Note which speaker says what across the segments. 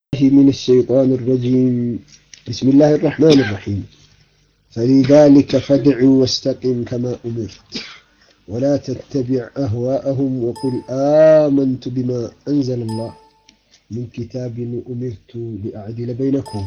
Speaker 1: من الشيطان الرجيم بسم الله الرحمن الرحيم فلذلك فادع واستقم كما أمرت ولا تتبع أهواءهم وقل آمنت بما أنزل الله من كتاب أمرت لأعدل بينكم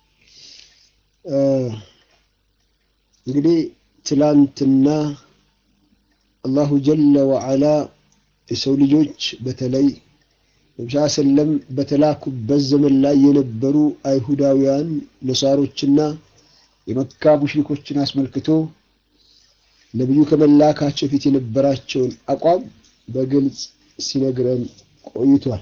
Speaker 1: እንግዲህ ትላንትና አላሁ ጀለ ወዓላ የሰው ልጆች በተለይ ነብስ ሰለም በተላኩበት ዘመን ላይ የነበሩ አይሁዳውያን ነሳሮችና የመካ ሙሽሪኮችን አስመልክቶ ነቢዩ ከመላካቸው ፊት የነበራቸውን አቋም በግልጽ ሲነግረን ቆይቷል።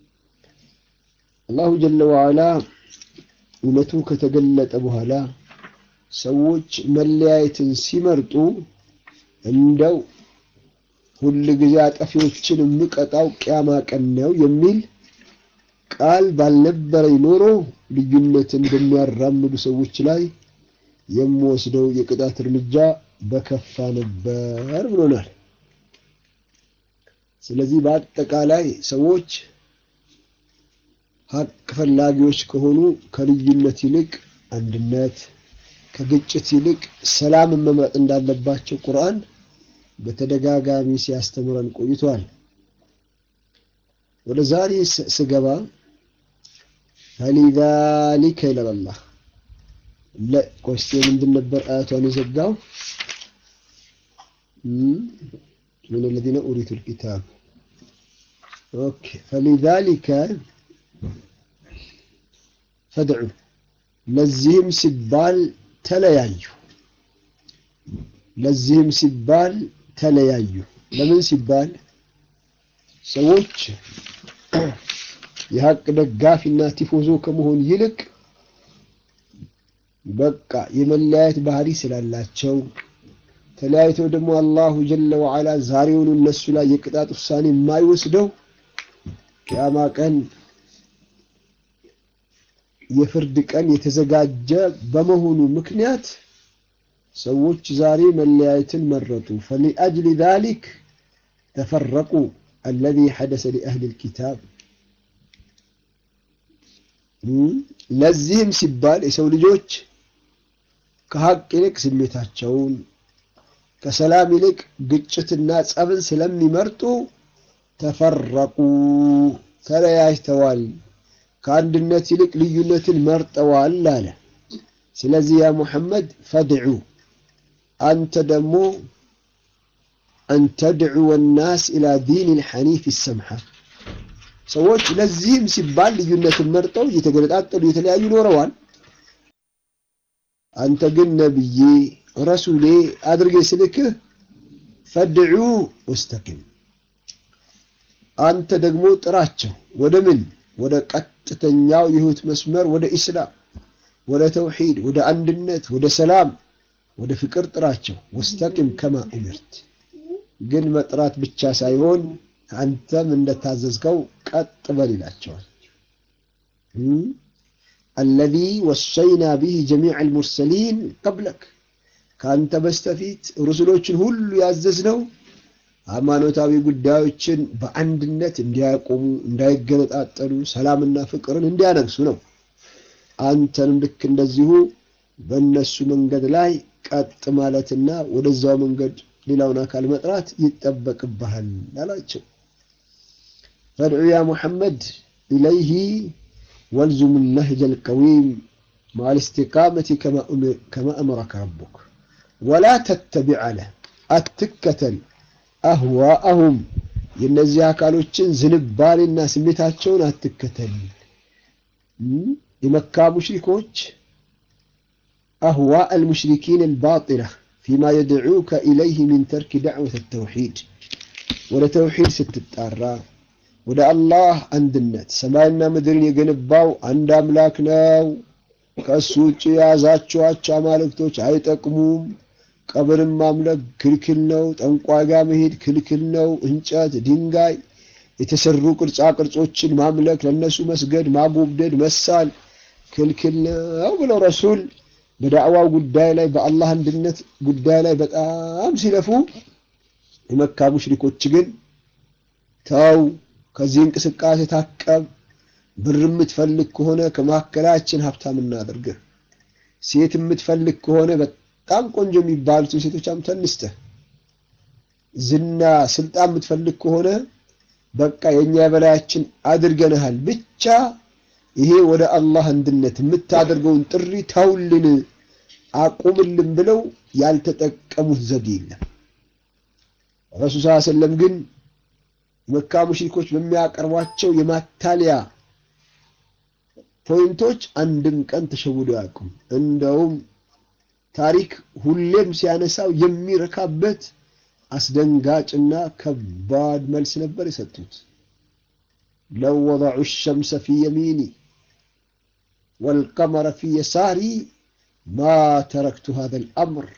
Speaker 1: አላሁ ጀለ ወዓላ እውነቱ ከተገለጠ በኋላ ሰዎች መለያየትን ሲመርጡ እንደው ሁል ጊዜ አጠፊዎችን የምቀጣው ቅያማ ቀን ነው የሚል ቃል ባልነበረኝ ኖሮ ልዩነትን በሚያራምዱ ሰዎች ላይ የምወስደው የቅጣት እርምጃ በከፋ ነበር ብሎናል። ስለዚህ በአጠቃላይ ሰዎች ሀቅ ፈላጊዎች ከሆኑ ከልዩነት ይልቅ አንድነት፣ ከግጭት ይልቅ ሰላምን መምረጥ እንዳለባቸው ቁርአን በተደጋጋሚ ሲያስተምረን ቆይቷል። ወደ ዛሬ ስገባ ፈሊዛሊከ ይላል አላህ። ለቆስቴ ምንድን ነበር አያቷን የዘጋው? ምን الذين أورثوا الكتاب ኦኬ ፈሊዛሊከ ፈድዑ ለዚህም ሲባል ተለያዩ ለዚህም ሲባል ተለያዩ። ለምን ሲባል ሰዎች የሀቅ ደጋፊና ቲፎዞ ከመሆን ይልቅ በቃ የመለያየት ባህሪ ስላላቸው ተለያይተው ደግሞ አላሁ ጀለ ወዓላ ዛሬውኑ እነሱ ላይ የቅጣት ውሳኔ የማይወስደው ቅያማ ቀን የፍርድ ቀን የተዘጋጀ በመሆኑ ምክንያት ሰዎች ዛሬ መለያየትን መረጡ። ፈሊአጅሊ ዛሊክ ተፈረቁ አለዚ ሐደሰ ሊአህሊ ልኪታብ። ለዚህም ሲባል የሰው ልጆች ከሀቅ ይልቅ ስሜታቸውን ከሰላም ይልቅ ግጭትና ጸብን ስለሚመርጡ ተፈረቁ፣ ተለያይተዋል። ከአንድነት ይልቅ ልዩነትን መርጠዋል አለ። ስለዚህ ያ ሙሐመድ ፈድዑ አንተ ደግሞ አንተድዑ ናስ ኢላ ዲን ልሐኒፍ ይሰምሐ ሰዎች ለዚህም ሲባል ልዩነትን መርጠው እየተገነጣጠሉ የተለያዩ ኖረዋል። አንተ ግን ነብዬ ረሱሌ አድርጌ ስልክህ ፈድዑ ወስተቂም አንተ ደግሞ ጥራቸው ወደ ምን ወደ ቀጥተኛው የህይወት መስመር ወደ ኢስላም ወደ ተውሂድ ወደ አንድነት ወደ ሰላም ወደ ፍቅር ጥራቸው። ወስተቂም ከማ ኡሚርት ግን መጥራት ብቻ ሳይሆን አንተም እንደታዘዝከው ቀጥ በል ይላቸዋል። አለዚ ወሰይና ቢህ ጀሚዕ አልሙርሰሊን ቀብለክ ከአንተ በስተፊት ሩሱሎችን ሁሉ ያዘዝነው ሃይማኖታዊ ጉዳዮችን በአንድነት እንዲያቆሙ፣ እንዳይገነጣጠሉ፣ ሰላምና ፍቅርን እንዲያነግሱ ነው። አንተንም ልክ እንደዚሁ በእነሱ መንገድ ላይ ቀጥ ማለትና ወደዛው መንገድ ሌላውን አካል መጥራት ይጠበቅብሃል አላቸው። ፈድዑ ያ ሙሐመድ ኢለይህ ወልዙም ነህጀ ልቀዊም ማል እስቲቃመቲ ከማ አመረከ ረቡክ ወላ ተተቢዕ አለ አትከተል አህዋአሁም የእነዚህ አካሎችን ዝንባሌና ስሜታቸውን አትከተል። የመካ ሙሽሪኮች أهواء المشركين الباطلة فيما يدعوك إليه من ترك دعوة التوحيد ولا توحيد ستتارى ولا الله عند النت سمعنا مدرين يقنباو عند أملاكنا كالسوچ የያዛችኋቸው አማልክቶች አይጠቅሙም። ቀብርን ማምለክ ክልክል ነው። ጠንቋይ ጋር መሄድ ክልክል ነው። እንጨት፣ ድንጋይ የተሰሩ ቅርጻ ቅርጾችን ማምለክ፣ ለነሱ መስገድ፣ ማጎብደድ፣ መሳል ክልክል ነው ብለው ረሱል በዳዕዋው ጉዳይ ላይ በአላህ አንድነት ጉዳይ ላይ በጣም ሲለፉ የመካ ሙሽሪኮች ግን ተው ከዚህ እንቅስቃሴ ታቀብ፣ ብር የምትፈልግ ከሆነ ከመካከላችን ሀብታም እናድርግህ። ሴት የምትፈልግ ከሆነ በጣም ቆንጆ የሚባሉትን ሴቶች አምተን እንስጥህ። ዝና፣ ስልጣን የምትፈልግ ከሆነ በቃ የእኛ የበላያችን አድርገንሃል። ብቻ ይሄ ወደ አላህ አንድነት የምታደርገውን ጥሪ ተውልን፣ አቁምልን ብለው ያልተጠቀሙት ዘዴ የለም። ረሱል ስ ሰለም ግን የመካ ሙሽሪኮች በሚያቀርቧቸው የማታለያ ፖይንቶች አንድም ቀን ተሸውደው አያውቁም። እንደውም ታሪክ ሁሌም ሲያነሳው የሚረካበት አስደንጋጭና ከባድ መልስ ነበር የሰጡት። ለው ወضዑ ሸምሰ ፊ የሚኒ ወልቀመረ ፊ የሳሪ ማ ተረክቱ ሃذ ልአምር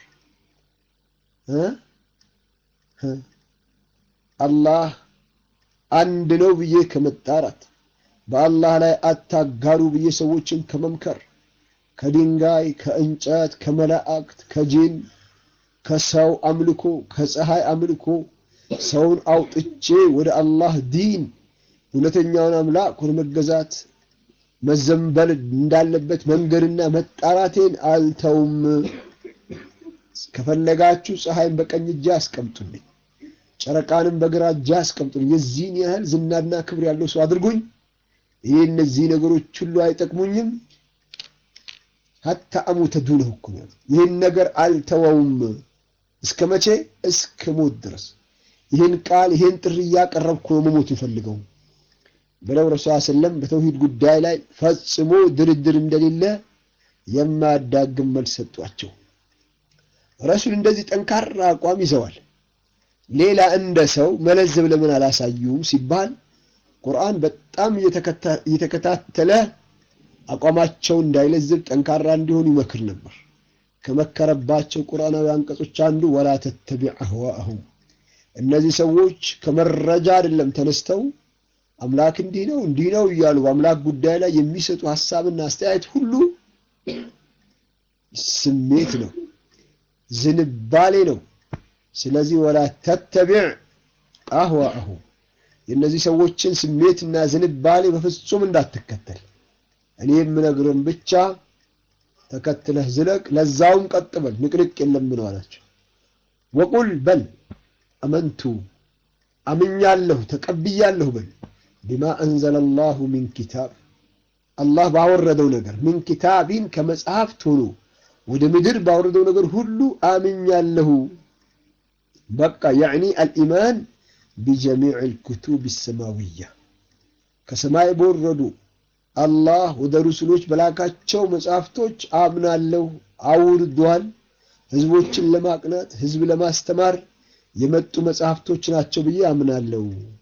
Speaker 1: አላህ አንድ ነው ብዬ ከመጣራት በአላህ ላይ አታጋሩ ብዬ ሰዎችን ከመምከር ከድንጋይ፣ ከእንጨት፣ ከመላእክት፣ ከጂን፣ ከሰው አምልኮ፣ ከፀሐይ አምልኮ ሰውን አውጥቼ ወደ አላህ ዲን እውነተኛውን አምላክ ወደ መገዛት መዘንበል እንዳለበት መንገድና መጣራቴን አልተውም። ከፈለጋችሁ ፀሐይን በቀኝ እጄ አስቀምጡልኝ፣ ጨረቃንም በግራ እጄ አስቀምጡልኝ። የዚህን ያህል ዝናና ክብር ያለው ሰው አድርጉኝ። ይህ እነዚህ ነገሮች ሁሉ አይጠቅሙኝም። ሀታ አሙተ ዱነሁ እኮ ነው። ይህን ነገር አልተወውም። እስከ መቼ? እስከ ሞት ድረስ ይህን ቃል ይህን ጥሪ እያቀረብኩ ነው መሞት ይፈልገው ብለው ረሱል ሰለም በተውሂድ ጉዳይ ላይ ፈጽሞ ድርድር እንደሌለ የማያዳግም መልስ ሰጧቸው። ረሱል እንደዚህ ጠንካራ አቋም ይዘዋል። ሌላ እንደ ሰው መለዘብ ለምን አላሳዩም ሲባል ቁርአን በጣም እየተከታተለ አቋማቸው እንዳይለዝብ ጠንካራ እንዲሆኑ ይመክር ነበር። ከመከረባቸው ቁርአናዊ አንቀጾች አንዱ ወላ ተተቢዕ አህዋአሁም እነዚህ ሰዎች ከመረጃ አይደለም ተነስተው አምላክ እንዲህ ነው እንዲህ ነው እያሉ በአምላክ ጉዳይ ላይ የሚሰጡ ሀሳብና አስተያየት ሁሉ ስሜት ነው፣ ዝንባሌ ነው። ስለዚህ ወላ ተተቢዕ አህዋአሁም የእነዚህ ሰዎችን ስሜትና ዝንባሌ በፍጹም እንዳትከተል እኔ የምነግርህን ብቻ ተከትለህ ዝለቅ፣ ለዛውም ቀጥ በል፣ ንቅንቅ የለም ነው አላቸው። ወቁል በል አመንቱ አምኛለሁ ተቀብያለሁ በል ቢማ አንዘለ ላሁ ሚን ኪታብ አላህ ባወረደው ነገር ሚን ኪታቢን ከመጽሐፍት ሆኖ ወደ ምድር ባወረደው ነገር ሁሉ አምኛለሁ። በቃ ያዕኒ አልኢማን ቢጀሚዕ ልኩቱብ ሰማዊያ ከሰማይ በወረዱ አላህ ወደ ሩሱሎች በላካቸው መጽሐፍቶች አምናለሁ። አውርዷል። ህዝቦችን ለማቅናት ህዝብ ለማስተማር የመጡ መጽሐፍቶች ናቸው ብዬ አምናለሁ።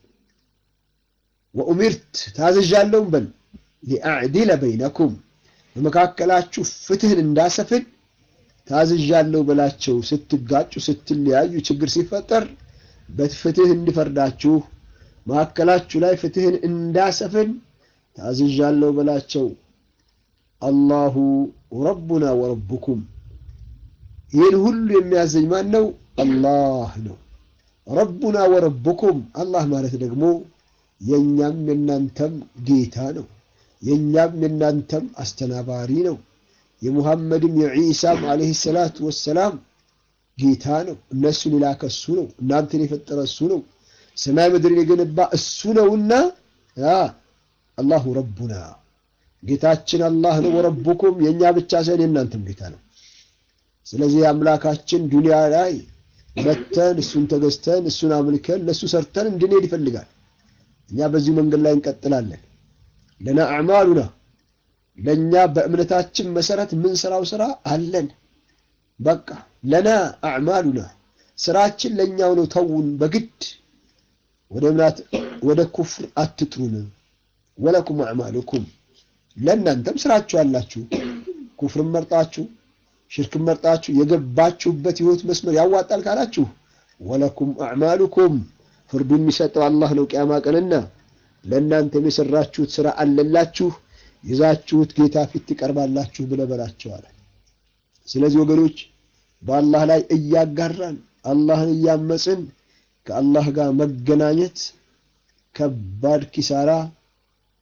Speaker 1: ወኡሚርት ታዘዣለሁም በል ሊአዕዲለ በይነኩም በመካከላችሁ ፍትህን እንዳሰፍን ታዝዣለሁ በላቸው። ስትጋጩ፣ ስትለያዩ፣ ችግር ሲፈጠር በፍትህ እንዲፈርዳችሁ መካከላችሁ ላይ ፍትህን እንዳሰፍን ታዝዣለሁ በላቸው። አላሁ ረቡና ወረቡኩም ይህን ሁሉ የሚያዘኝ ማን ነው? አላህ ነው። ረቡና ወረቡኩም አላህ ማለት ደግሞ የእኛም የእናንተም ጌታ ነው። የእኛም የእናንተም አስተናባሪ ነው። የሙሐመድም የዒሳም ዓለይሂ ሰላቱ ወሰላም ጌታ ነው። እነሱን የላከ እሱ ነው። እናንተን የፈጠረ እሱ ነው። ሰማይ ምድርን የገነባ እሱ ነውና አላሁ ረቡና ጌታችን አላህ ነው። ወረቡኩም የእኛ ብቻ ሳይሆን የእናንተም ጌታ ነው። ስለዚህ አምላካችን ዱንያ ላይ መተን እሱን ተገዝተን እሱን አምልከን ለእሱ ሰርተን እንድንሄድ ይፈልጋል። እኛ በዚሁ መንገድ ላይ እንቀጥላለን። ለና አዕማሉና ለእኛ በእምነታችን መሰረት የምንሰራው ስራ አለን። በቃ ለና አዕማሉና ስራችን ለእኛው ነው። ተውን፣ በግድ ወደ እምነት ወደ ኩፍር አትጥሩን። ወለኩም አዕማሉኩም ለእናንተም ስራችሁ አላችሁ። ኩፍርን መርጣችሁ ሽርክን መርጣችሁ የገባችሁበት ህይወት መስመር ያዋጣል ካላችሁ ወለኩም አዕማሉኩም ፍርዱ የሚሰጠው አላህ ነው። ቅያማ ቀንና ለእናንተም የሰራችሁት ስራ አለላችሁ ይዛችሁት ጌታ ፊት ትቀርባላችሁ ብለህ በላቸዋል። ስለዚህ ወገኖች በአላህ ላይ እያጋራን አላህን እያመፅን ከአላህ ጋር መገናኘት ከባድ ኪሳራ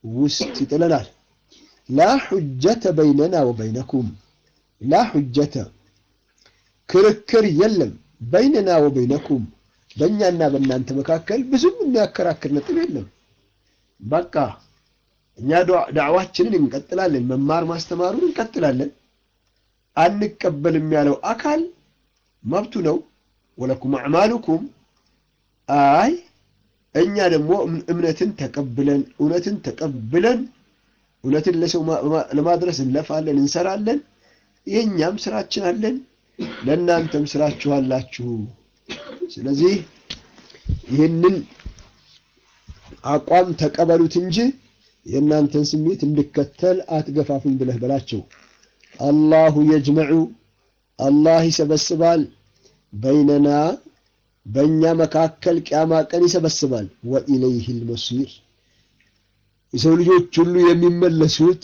Speaker 1: ውስጥ ይጥለናል። ላ ሑጀተ በይነና ወበይነኩም ላ ሑጀተ ክርክር የለም በይነና ወበይነኩም በእኛና በእናንተ መካከል ብዙም የሚያከራክር ነጥብ የለም። በቃ እኛ ዳዕዋችንን እንቀጥላለን፣ መማር ማስተማሩን እንቀጥላለን። አንቀበልም ያለው አካል መብቱ ነው። ወለኩም አዕማሉኩም አይ እኛ ደግሞ እምነትን ተቀብለን እውነትን ተቀብለን እውነትን ለሰው ለማድረስ እንለፋለን፣ እንሰራለን። የእኛም ስራችን አለን፣ ለእናንተም ስራችሁ አላችሁ። ስለዚህ ይህንን አቋም ተቀበሉት እንጂ የእናንተን ስሜት እንድከተል አትገፋፉኝ ብለህ በላቸው። አላሁ የጅመዑ አላህ ይሰበስባል፣ በይነና በእኛ መካከል ቅያማ ቀን ይሰበስባል። ወኢለይህ ልመሲር የሰው ልጆች ሁሉ የሚመለሱት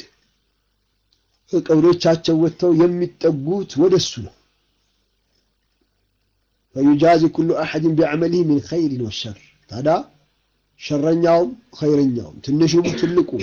Speaker 1: ከቀብሮቻቸው ወጥተው የሚጠጉት ወደሱ ነው። ፈዩጃዚ ኩሉ አሐድን ቢዐመሊህ ሚን ኸይሪን ወሸር ታዲያ ሸረኛውም ኸይረኛውም ትንሹም ትልቁም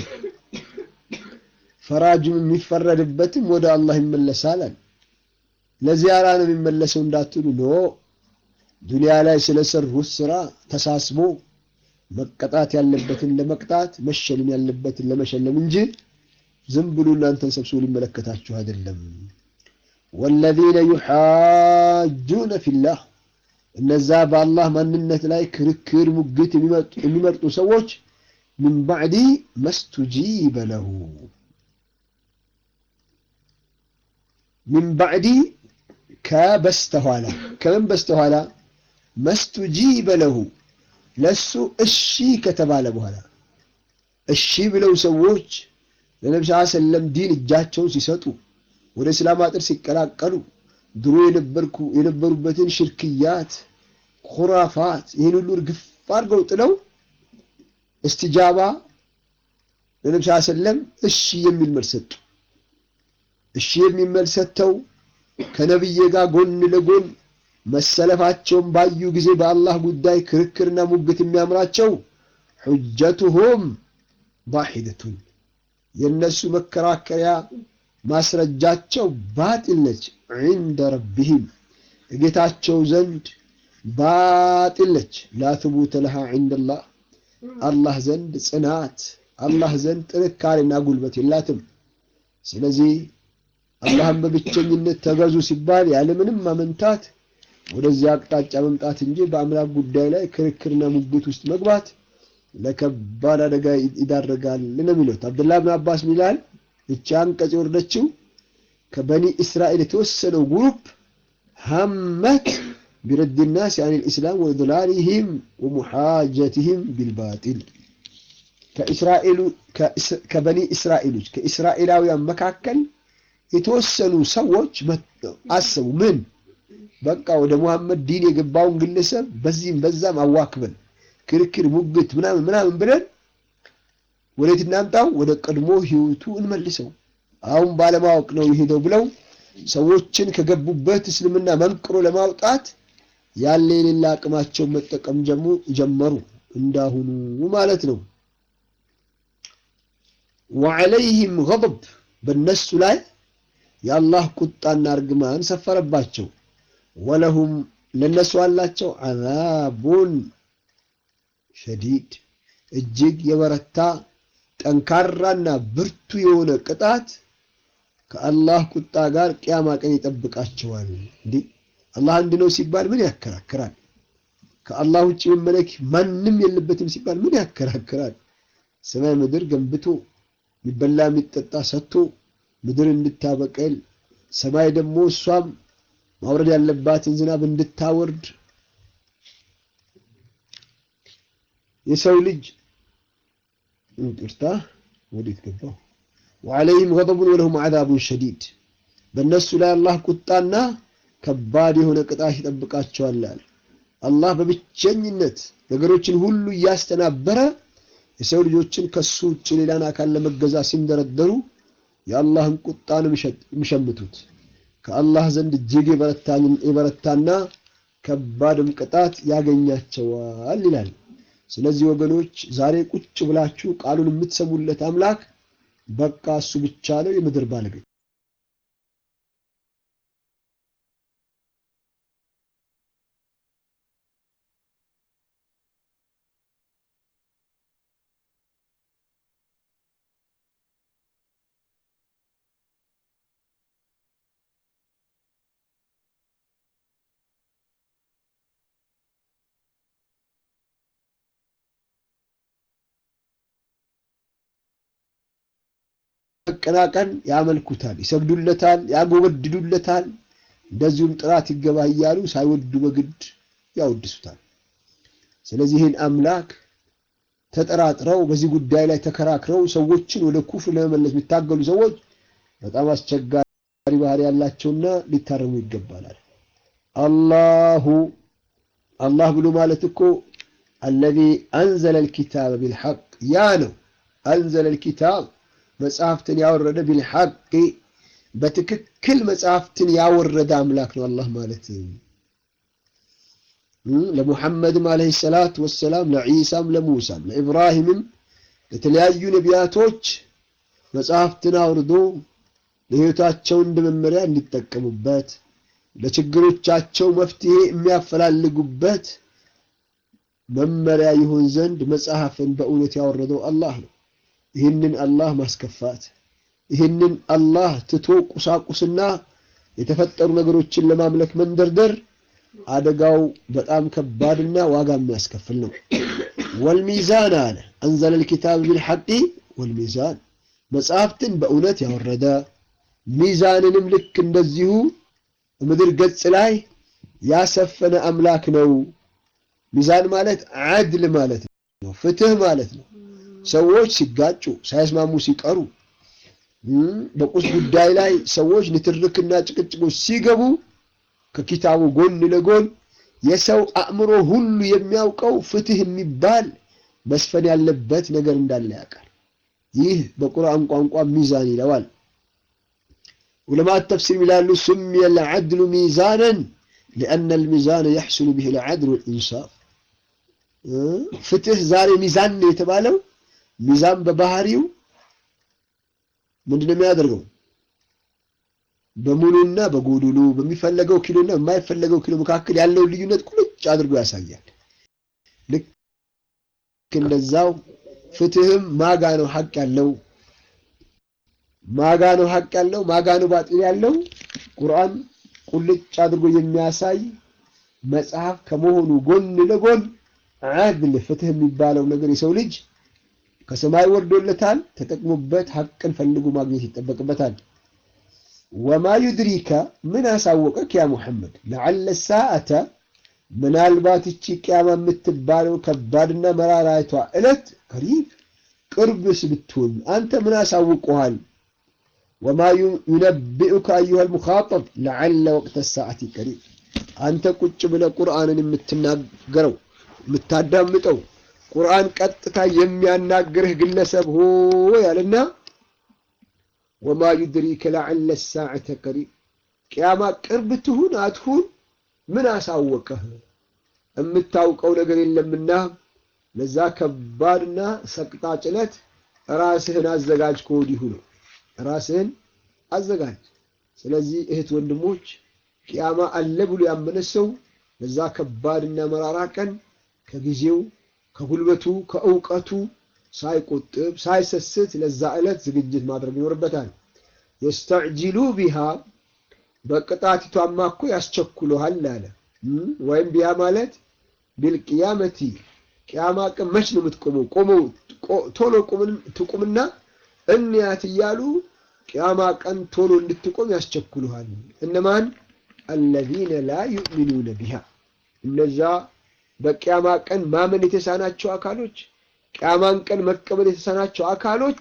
Speaker 1: ፈራጁም የሚፈረድበትም ወደ አላህ ይመለሳል። ለዚያራ ነው የሚመለሰው እንዳትሉ ኖ ዱንያ ላይ ስለሰሩት ስራ ተሳስቦ መቀጣት ያለበትን ለመቅጣት መሸለም ያለበትን ለመሸለም እንጂ ዝም ብሎ እናንተን ሰብስቦ ሊመለከታችሁ አይደለም። ወለዚነ ዩሓጁነ ፊላህ እነዛ በአላህ ማንነት ላይ ክርክር፣ ሙግት የሚመርጡ ሰዎች ምን ባዕዲ መስቱጂበ ለሁ ምን ባዕዲ ከበስተኋላ ከምን በስተኋላ መስቱጂበ ለሁ ለሱ እሺ ከተባለ በኋላ እሺ ብለው ሰዎች ለነቢ ስ ሰለም ዲን እጃቸውን ሲሰጡ ወደ እስላም አጥር ሲቀላቀሉ ድሮ የነበሩበትን ሽርክያት፣ ኩራፋት ይህን ሁሉ እርግፍ አድርገው ጥለው እስትጃባ ለነቢ ስ ሰለም እሺ የሚል መልስ ሰጡ። እሺ የሚል መልስ ሰጥተው ከነቢዬ ጋር ጎን ለጎን መሰለፋቸውን ባዩ ጊዜ በአላህ ጉዳይ ክርክርና ሙግት የሚያምራቸው ሑጀቱሁም ባሒደቱን የእነሱ መከራከሪያ ማስረጃቸው ባጢል ነች። ዒንደ ረቢህም እጌታቸው ዘንድ ባጢል ነች። ላ ትቡተ ለሃ ዒንደላህ አላህ ዘንድ ጽናት አላህ ዘንድ ጥንካሬና ጉልበት የላትም። ስለዚህ አላህን በብቸኝነት ተገዙ ሲባል ያለምንም ማመንታት ወደዚያ አቅጣጫ መምጣት እንጂ በአምላክ ጉዳይ ላይ ክርክርና ሙግት ውስጥ መግባት ለከባድ አደጋ ይዳረጋል ነው የሚሉት። አብዱላህ ብን አባስ ሚላል እቺ አንቀጽ የወረደችው ከበኒ እስራኤል የተወሰነው ግሩፕ ሀመት ቢረድ ናስ አን ልእስላም ወድላሊህም ወሙሓጀትህም ቢልባጢል ከበኒ እስራኤሎች ከእስራኤላውያን መካከል የተወሰኑ ሰዎች አሰቡ ምን በቃ ወደ ሙሐመድ ዲን የገባውን ግለሰብ በዚህም በዛም አዋክበን ክርክር፣ ሙግት ምናምን ምናምን ብለን ወዴት እናምጣው? ወደ ቀድሞ ህይወቱ እንመልሰው። አሁን ባለማወቅ ነው የሄደው ብለው ሰዎችን ከገቡበት እስልምና መንቅሮ ለማውጣት ያለ የሌላ አቅማቸውን መጠቀም ጀመሩ። እንዳሁኑ ማለት ነው። ወዐለይህም ገضብ በእነሱ ላይ የአላህ ቁጣና እርግማን ሰፈረባቸው። ወለሁም ለነሱ አላቸው አዛቡን ሸዲድ እጅግ የበረታ ጠንካራና ብርቱ የሆነ ቅጣት ከአላህ ቁጣ ጋር ቅያማ ቀን ይጠብቃቸዋል። እንዲህ አላህ አንድ ነው ሲባል ምን ያከራክራል? ከአላህ ውጭ መመለክ ማንም የለበትም ሲባል ምን ያከራክራል? ሰማይ ምድር ገንብቶ የሚበላ የሚጠጣ ሰጥቶ ምድር እንድታበቀል ሰማይ ደግሞ እሷም ማውረድ ያለባትን ዝናብ እንድታወርድ የሰው ልጅ እንቅርታ ወዴት ገባው? ወዐለይህም ገضቡን ወለሁም ዐዛቡን ሸዲድ በእነሱ ላይ አላህ ቁጣና ከባድ የሆነ ቅጣት ይጠብቃቸዋል። አላህ በብቸኝነት ነገሮችን ሁሉ እያስተናበረ የሰው ልጆችን ከሱ ውጭ ሌላን አካል ለመገዛ ሲንደረደሩ የአላህን ቁጣ ነው የሚሸምቱት። ከአላህ ዘንድ እጅግ የበረታና ከባድም ቅጣት ያገኛቸዋል ይላል። ስለዚህ ወገኖች ዛሬ ቁጭ ብላችሁ ቃሉን የምትሰሙለት አምላክ በቃ እሱ ብቻ ነው የምድር ባለቤት። መቀናቀን ያመልኩታል፣ ይሰግዱለታል፣ ያጎበድዱለታል። እንደዚሁም ጥራት ይገባ እያሉ ሳይወዱ በግድ ያወድሱታል። ስለዚህ ይህን አምላክ ተጠራጥረው በዚህ ጉዳይ ላይ ተከራክረው ሰዎችን ወደ ኩፍር ለመመለስ የሚታገሉ ሰዎች በጣም አስቸጋሪ ባህሪ ያላቸውና ሊታረሙ ይገባላል። አላሁ አላህ ብሎ ማለት እኮ አለዚ አንዘለ ልኪታብ ቢልሐቅ ያ ነው። አንዘለ ልኪታብ መጽሐፍትን ያወረደ ቢልሐቅ በትክክል መጽሐፍትን ያወረደ አምላክ ነው አላህ ማለት። ለሙሐመድም ዓለይሂ ሰላቱ ወሰላም ለዒሳም፣ ለሙሳም፣ ለኢብራሂምም ለተለያዩ ነቢያቶች መጽሐፍትን አውርዶ ለሕይወታቸው እንደ መመሪያ እንዲጠቀሙበት ለችግሮቻቸው መፍትሄ የሚያፈላልጉበት መመሪያ ይሆን ዘንድ መጽሐፍን በእውነት ያወረደው አላህ ነው። ይህንን አላህ ማስከፋት ይህንን አላህ ትቶ ቁሳቁስና የተፈጠሩ ነገሮችን ለማምለክ መንደርደር አደጋው በጣም ከባድና ዋጋ የሚያስከፍል ነው። ወልሚዛን አለ አንዘለ ልኪታብ ቢልሐቂ ወልሚዛን መጽሐፍትን በእውነት ያወረደ ሚዛንንም ልክ እንደዚሁ ምድር ገጽ ላይ ያሰፈነ አምላክ ነው። ሚዛን ማለት ዓድል ማለት ነው፣ ፍትህ ማለት ነው። ሰዎች ሲጋጩ ሳይስማሙ ሲቀሩ በቁስ ጉዳይ ላይ ሰዎች ንትርክና ጭቅጭቆች ሲገቡ ከኪታቡ ጎን ለጎን የሰው አእምሮ ሁሉ የሚያውቀው ፍትህ የሚባል መስፈን ያለበት ነገር እንዳለ ያውቃል። ይህ በቁርአን ቋንቋ ሚዛን ይለዋል። ዑለማት ተፍሲር ይላሉ ሱሚየ ልዓድሉ ሚዛነን ሊአነ ልሚዛነ የሕሱሉ ብህ ልዓድል ወልኢንሳፍ። ፍትህ ዛሬ ሚዛን ነው የተባለው ሚዛን በባህሪው ምንድነው የሚያደርገው? በሙሉና በጎዶሎ በሚፈለገው ኪሎና በማይፈለገው ኪሎ መካከል ያለውን ልዩነት ቁልጭ አድርጎ ያሳያል። ልክ እንደዛው ፍትህም ማጋ ነው ሐቅ ያለው ማጋ ነው ሐቅ ያለው ማጋ ነው ባጢል ያለው ቁርአን ቁልጭ አድርጎ የሚያሳይ መጽሐፍ ከመሆኑ ጎን ለጎን ዓድል ፍትህ የሚባለው ነገር የሰው ልጅ ከሰማይ ወርዶለታል። ተጠቅሞበት ሐቅን ፈልጎ ማግኘት ይጠበቅበታል። ወማ ዩድሪከ ምን አሳወቀክ ያ ሙሐመድ ለዓለ ሰዓተ ምናልባት እቺ ቅያማ የምትባለው ከባድና መራራይቷ ዕለት ቀሪብ ቅርብስ ብትሆን አንተ ምን አሳውቀሃል? ወማ ዩነቢኡከ አዩሃ ልሙኻጠብ ለዓለ ወቅተ ሰዓቲ ቀሪብ አንተ ቁጭ ብለህ ቁርአንን የምትናገረው የምታዳምጠው ቁርአን ቀጥታ የሚያናግርህ ግለሰብ ሆይ አለና ወማ ዩድሪከ ለዓለ ሰዓተ ቀሪብ ቅያማ ቅርብ ትሁን አትሁን ምን አሳወቀህ? የምታውቀው ነገር የለምና ለዛ ከባድና ሰቅጣጭ ዕለት ራስህን አዘጋጅ። ከወዲሁ ነው ራስህን አዘጋጅ። ስለዚህ እህት ወንድሞች፣ ቅያማ አለ ብሎ ያመነ ሰው ለዛ ከባድና መራራ ቀን ከጊዜው ከጉልበቱ ከእውቀቱ ሳይቆጥብ ሳይሰስት ለዛ ዕለት ዝግጅት ማድረግ ይኖርበታል። የስተዕጂሉ ቢሃ በቅጣቲቷማ እኮ ያስቸኩለሃል አለ። ወይም ቢያ ማለት ቢልቅያመቲ ቅያማ ቀን መች ነው የምትቆመው? ቆመው ቶሎ ትቁምና እንያት እያሉ ቅያማ ቀን ቶሎ እንድትቆም ያስቸኩሉሃል። እነማን? አለዚነ ላ ዩእሚኑነ ቢሃ እነዛ በቅያማ ቀን ማመን የተሳናቸው አካሎች ቅያማን ቀን መቀበል የተሳናቸው አካሎች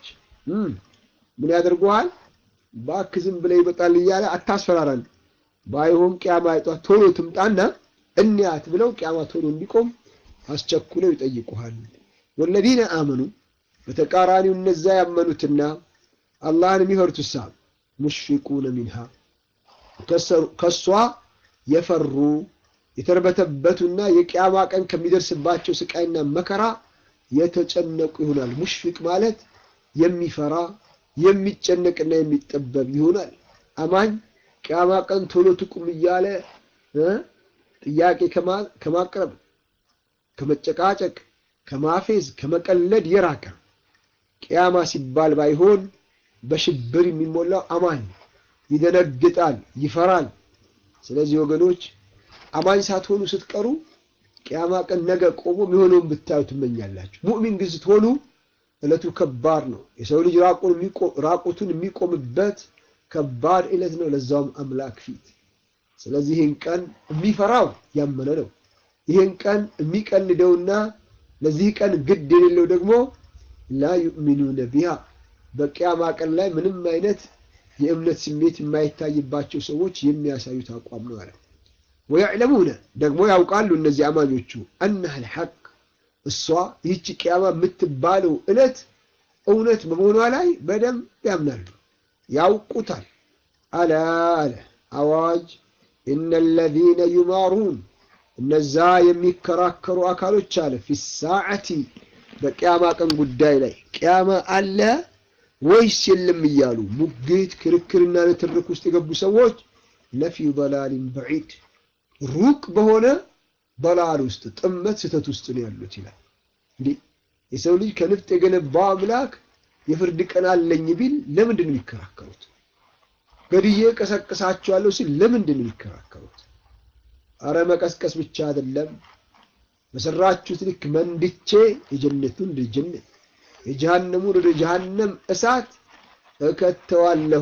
Speaker 1: ምን ያደርጉሃል? እባክህ ዝም ብለህ ይመጣል እያለ አታስፈራራን። ባይሆን ቅያማ አይጧ ቶሎ ትምጣና እንያት ብለው ቅያማ ቶሎ እንዲቆም አስቸኩለው ይጠይቁሃል። ወለዚነ አመኑ በተቃራኒው እነዛ ያመኑትና አላህን የሚፈሩትሳ ሙሽፊቁነ ሚንሃ ከሷ የፈሩ የተርበተበቱና የቅያማ ቀን ከሚደርስባቸው ስቃይና መከራ የተጨነቁ ይሆናል። ሙሽፊቅ ማለት የሚፈራ የሚጨነቅና የሚጠበብ ይሆናል። አማኝ ቅያማ ቀን ቶሎ ትቁም እያለ ጥያቄ ከማቅረብ ከመጨቃጨቅ፣ ከማፌዝ፣ ከመቀለድ የራቀ ቅያማ ሲባል ባይሆን በሽብር የሚሞላው አማኝ ይደነግጣል፣ ይፈራል። ስለዚህ ወገኖች አማኝ ሳትሆኑ ስትቀሩ ቅያማ ቀን ነገ ቆሞ የሚሆነውን ብታዩ ትመኛላችሁ። ሙእሚን ግን ስትሆኑ ዕለቱ ከባድ ነው። የሰው ልጅ ራቁቱን የሚቆምበት ከባድ ዕለት ነው፣ ለዛውም አምላክ ፊት። ስለዚህ ይህን ቀን የሚፈራው ያመነ ነው። ይህን ቀን የሚቀልደውና ለዚህ ቀን ግድ የሌለው ደግሞ ላ ዩእሚኑነ ቢሃ በቅያማ ቀን ላይ ምንም አይነት የእምነት ስሜት የማይታይባቸው ሰዎች የሚያሳዩት አቋም ነው አለ። ወያዕለሙነ ደግሞ ያውቃሉ እነዚህ አማኞቹ አነሃ ልሐቅ እሷ ይህች ቅያማ የምትባለው ዕለት እውነት በመሆኗ ላይ በደንብ ያምናሉ፣ ያውቁታል። አላ አለ አዋጅ ኢነ ለዚነ ዩማሩን እነዛ የሚከራከሩ አካሎች አለ ፊ ሳዓቲ በቅያማ ቀን ጉዳይ ላይ ቅያማ አለ ወይስ የለም እያሉ ሙግት፣ ክርክርና ንትርክ ውስጥ የገቡ ሰዎች ለፊ በላሊን በዒድ ሩቅ በሆነ በላል ውስጥ ጥመት ስህተት ውስጥ ነው ያሉት ይላል። እንዲህ የሰው ልጅ ከንፍጥ የገነባው አምላክ የፍርድ ቀን አለኝ ቢል ለምንድን ነው የሚከራከሩት? ገድዬ ቀሰቅሳቸዋለሁ ሲል ለምንድን ነው የሚከራከሩት? አረ መቀስቀስ ብቻ አይደለም በሰራችሁት ልክ መንድቼ የጀነቱን ወደ ጀነት የጀሃነሙን ወደ ጀሃነም እሳት እከተዋለሁ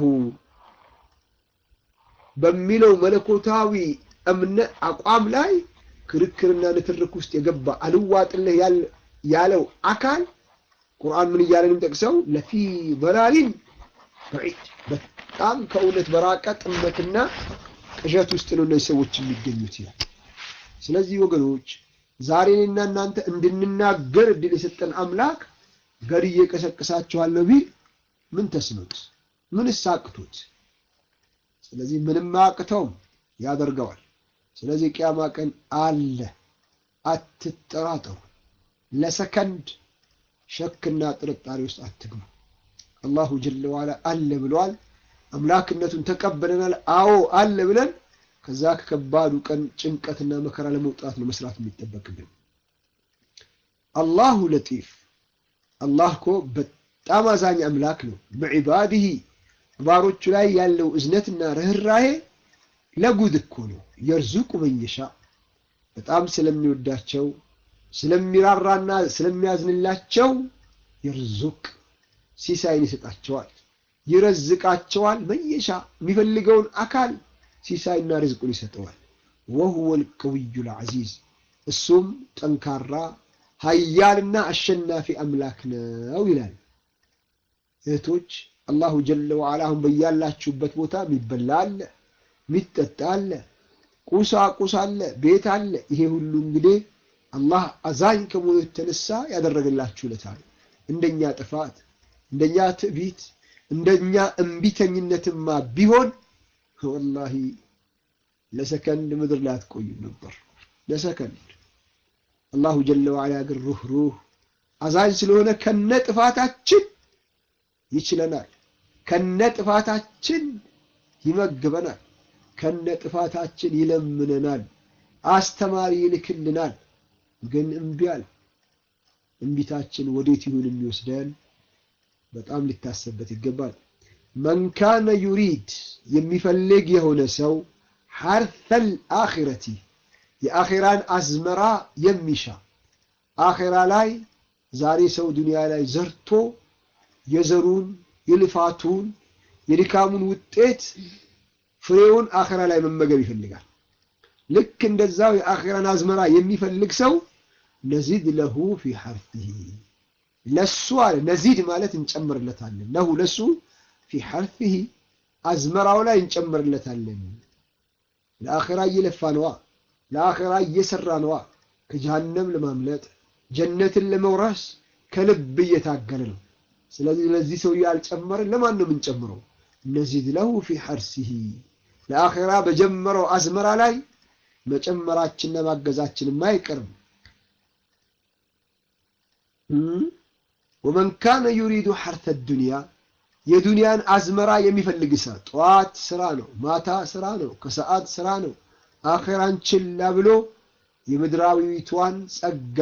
Speaker 1: በሚለው መለኮታዊ እምነት አቋም ላይ ክርክርና ንትርክ ውስጥ የገባ አልዋጥልህ ያለው አካል ቁርአን ምን እያለ ነው የሚጠቅሰው? ለፊ በላሊን በዒድ በጣም ከእውነት በራቀ ጥመትና ቅዠት ውስጥ ነው እነዚህ ሰዎች የሚገኙት ይላል። ስለዚህ ወገኖች ዛሬ እኔና እናንተ እንድንናገር እድል የሰጠን አምላክ ገድዬ ቀሰቅሳችኋለሁ ቢል ምን ተስኖት ምንስ አቅቶት? ስለዚህ ምንም አያቅተውም፣ ያደርገዋል። ስለዚህ ቅያማ ቀን አለ፣ አትጠራጠሩ። ለሰከንድ ሸክና ጥርጣሬ ውስጥ አትግቡ። አላሁ ጀለ ዋላ አለ ብለዋል። አምላክነቱን ተቀበለናል። አዎ አለ ብለን ከዛ ከከባዱ ቀን ጭንቀትና መከራ ለመውጣት ነው መስራት የሚጠበቅብን። አላሁ ለጢፍ አላህ እኮ በጣም አዛኝ አምላክ ነው። በዒባዲሂ ባሮቹ ላይ ያለው እዝነትና ርኅራሄ ለጉድ እኮ ነው። የርዙቁ መየሻ በጣም ስለሚወዳቸው ስለሚራራና ስለሚያዝንላቸው የርዙቅ ሲሳይን ይሰጣቸዋል፣ ይረዝቃቸዋል። መየሻ የሚፈልገውን አካል ሲሳይና ርዝቁን ይሰጠዋል። ወሁወ ልቀውዩ ልዓዚዝ እሱም ጠንካራ ሀያልና አሸናፊ አምላክ ነው ይላል። እህቶች አላሁ ጀለ ወዓላ አሁን በያላችሁበት ቦታ የሚበላ አለ፣ የሚጠጣ አለ፣ ቁሳቁስ አለ፣ ቤት አለ። ይሄ ሁሉ እንግዲህ አላህ አዛኝ ከመሆኑ የተነሳ ያደረገላችሁ ለታ ነው። እንደኛ ጥፋት፣ እንደኛ ትዕቢት፣ እንደኛ እምቢተኝነትማ ቢሆን ወላሂ ለሰከንድ ምድር ላይ አትቆዩም ነበር። ለሰከንድ አላሁ ጀለ ወዓላ ግን ሩህ ሩህ አዛኝ ስለሆነ ከነ ጥፋታችን ይችለናል። ከነ ጥፋታችን ይመግበናል። ከነ ጥፋታችን ይለምነናል። አስተማሪ ይልክልናል። ግን እምቢ አለ። እምቢታችን ወዴት ይሁን የሚወስደን በጣም ሊታሰበት ይገባል። መን ካነ ዩሪድ የሚፈልግ የሆነ ሰው ሐርተል አኺረቲ የአኼራን አዝመራ የሚሻ አኼራ ላይ ዛሬ ሰው ዱንያ ላይ ዘርቶ የዘሩን የልፋቱን የድካሙን ውጤት ፍሬውን አኼራ ላይ መመገብ ይፈልጋል። ልክ እንደዛው የአኼራን አዝመራ የሚፈልግ ሰው ነዚድ ለሁ ፊ ሐርቲሂ ለሱ አለ ነዚድ ማለት እንጨምርለታለን። ለሁ ለሱ ፊ ሐርቲሂ አዝመራው ላይ እንጨምርለታለን። ለአኼራ እየለፋ ነዋ፣ ለአኼራ እየሰራ ነዋ። ከጀሃነም ለማምለጥ ጀነትን ለመውረስ ከልብ እየታገለ ነው። ስለዚህ ለዚህ ሰው ያልጨመርን ለማን ነው የምንጨምረው? ነዚድ ለሁ ፊ ሐርሲሂ ለአኼራ በጀመረው አዝመራ ላይ መጨመራችንና ማገዛችንም አይቀርም። ወመን ካነ ዩሪዱ ሐርተ ዱንያ የዱንያን አዝመራ የሚፈልግ ሰው ጠዋት ስራ ነው፣ ማታ ስራ ነው፣ ከሰዓት ስራ ነው። አኼራን ችላ ብሎ የምድራዊቷን ጸጋ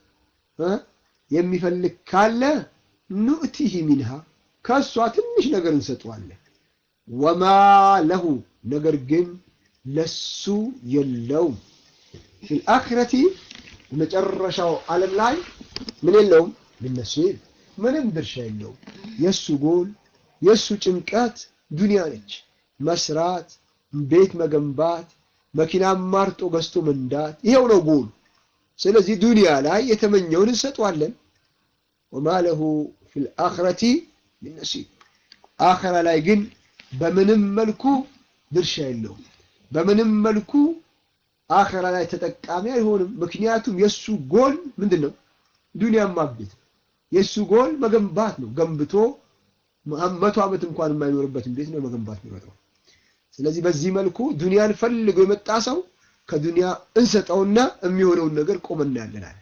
Speaker 1: የሚፈልግ ካለ ኑእቲህ ሚንሃ ከእሷ ትንሽ ነገር እንሰጠዋለን። ወማ ለሁ ነገር ግን ለሱ የለውም ፊል አኺረቲ መጨረሻው ዓለም ላይ ምን የለውም ልነሲብ ምንም ድርሻ የለውም። የእሱ ጎል የእሱ ጭንቀት ዱንያ ነች። መስራት፣ ቤት መገንባት፣ መኪና ማርጦ ገዝቶ መንዳት፣ ይሄው ነው ጎሉ። ስለዚህ ዱንያ ላይ የተመኘውን እንሰጠዋለን። ወማ ለሁ ፊል አኺረቲ ሚን ነሲብ አኺራ ላይ ግን በምንም መልኩ ድርሻ የለውም። በምንም መልኩ አኺራ ላይ ተጠቃሚ አይሆንም። ምክንያቱም የእሱ ጎል ምንድን ነው? ዱንያን ማግኘት ነው። የእሱ ጎል መገንባት ነው። ገንብቶ መቶ ዓመት እንኳን የማይኖርበትን ቤት ነው መገንባት የሚመጣው። ስለዚህ በዚህ መልኩ ዱንያን ፈልገው የመጣ ሰው ከዱንያ እንሰጠውና የሚሆነውን ነገር ቆመና ያለናል።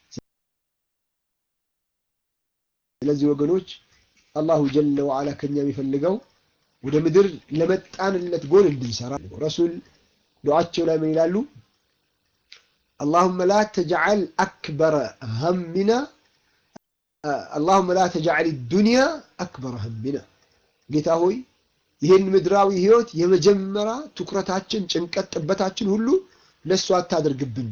Speaker 1: ስለዚህ ወገኖች አላሁ ጀለ ወዓላ ከኛ የሚፈልገው ወደ ምድር ለመጣንለት ጎል እንድንሰራ ረሱል ዱዓቸው ላይ ምን ይላሉ? አላሁመ ላ ተጅዐል አክበረ ሀሚና አላሁመ ላ ተጅዐል ዱንያ አክበረ ሀሚና፣ ጌታ ሆይ ይህን ምድራዊ ህይወት የመጀመሪያ ትኩረታችን፣ ጭንቀት፣ ጥበታችን ሁሉ ለእሱ አታደርግብን።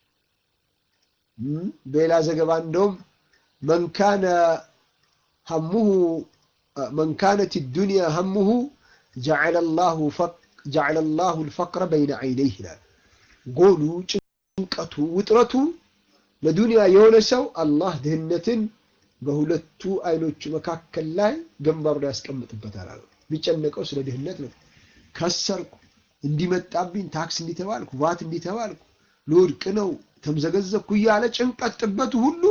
Speaker 1: በሌላ ዘገባ እንደውም መን ካነ ሀሙሁ መን ካነት ዱንያ ሀሙሁ ጀዐለ ላሁ ልፈቅረ በይነ ዐይነይህ ይላል። ጎሉ፣ ጭንቀቱ፣ ውጥረቱ ለዱንያ የሆነ ሰው አላህ ድህነትን በሁለቱ አይኖቹ መካከል ላይ ግንባሩ ላይ ያስቀምጥበታል አለ። የሚጨነቀው ስለ ድህነት ነው። ከሰርኩ፣ እንዲመጣብኝ፣ ታክስ እንዲተባልኩ፣ ቫት እንዲተባልኩ፣ ልወድቅ ነው፣ ተምዘገዘብኩ እያለ ጭንቀት ጥበቱ ሁሉ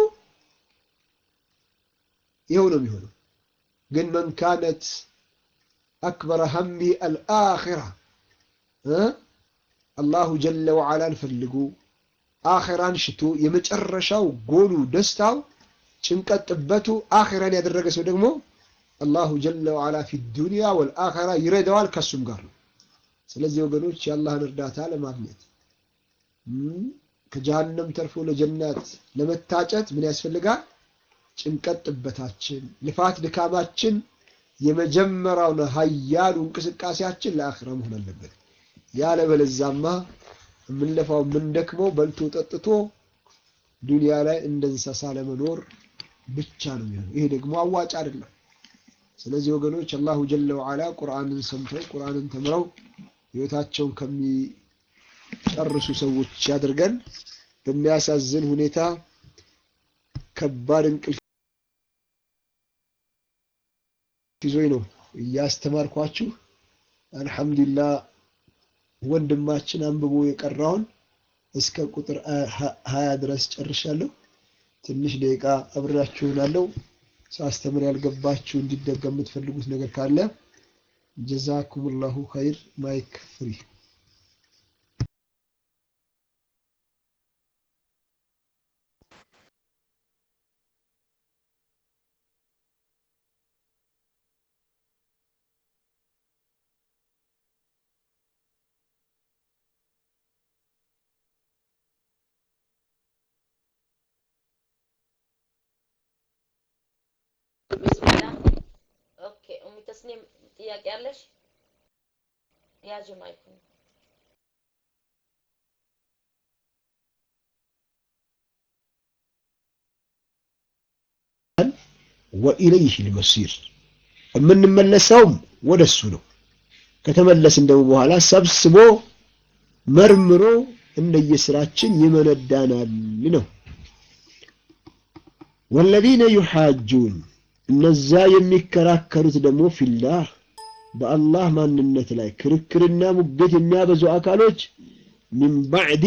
Speaker 1: ይኸው ነው የሚሆነው። ግን መን ካነት አክበረ ሀሚ አልአኺራ አላሁ ጀለ ወዓላን ፈልጉ አኺራን ሽቶ የመጨረሻው ጎሉ ደስታው ጭንቀት ጥበቱ አኺራን ያደረገ ሰው ደግሞ አላሁ ጀለ ወዓላ ፊ ዱንያ ወልአኺራ ይረዳዋል ከሱም ጋር ነው። ስለዚህ ወገኖች የአላህን እርዳታ ለማግኘት ከጀሃነም ተርፎ ለጀናት ለመታጨት ምን ያስፈልጋል? ጭንቀት ጥበታችን፣ ልፋት ድካማችን የመጀመሪያውን ሀያሉ እንቅስቃሴያችን ለአኺራ መሆን አለበት። ያለበለዛማ የምንለፋው የምንደክመው በልቶ ጠጥቶ ዱንያ ላይ እንደ እንስሳ ለመኖር ብቻ ነው የሚሆነው። ይሄ ደግሞ አዋጭ አይደለም። ስለዚህ ወገኖች አላሁ ጀለ ወዓላ ቁርአንን ሰምተው ቁርአንን ተምረው ህይወታቸውን ከሚጨርሱ ሰዎች ያድርገን። በሚያሳዝን ሁኔታ ከባድ እንቅልፍ ይዞኝ ነው እያስተማርኳችሁ። አልሐምዱሊላህ ወንድማችን አንብቦ የቀራውን እስከ ቁጥር ሀያ ድረስ ጨርሻለሁ። ትንሽ ደቂቃ አብሬያችሁ እሆናለሁ። ሳስተምር ያልገባችሁ እንዲደገም የምትፈልጉት ነገር ካለ ጀዛኩሙላሁ ኸይር። ማይክ ፍሪ
Speaker 2: ቢስሚላ ኦኬ። ኡሚ ተስኒም ጥያቄ አለሽ? ያዥ ማይኩን።
Speaker 1: ወኢለይህ ልመሲር የምንመለሰውም ወደ እሱ ነው። ከተመለስን ደግሞ በኋላ ሰብስቦ መርምሮ እንደየስራችን ይመነዳናል ነው። ወለዚነ ዩሓጁን እነዛ የሚከራከሩት ደግሞ ፊላህ በአላህ ማንነት ላይ ክርክርና ሙገት የሚያበዙ አካሎች ሚን ባዕዲ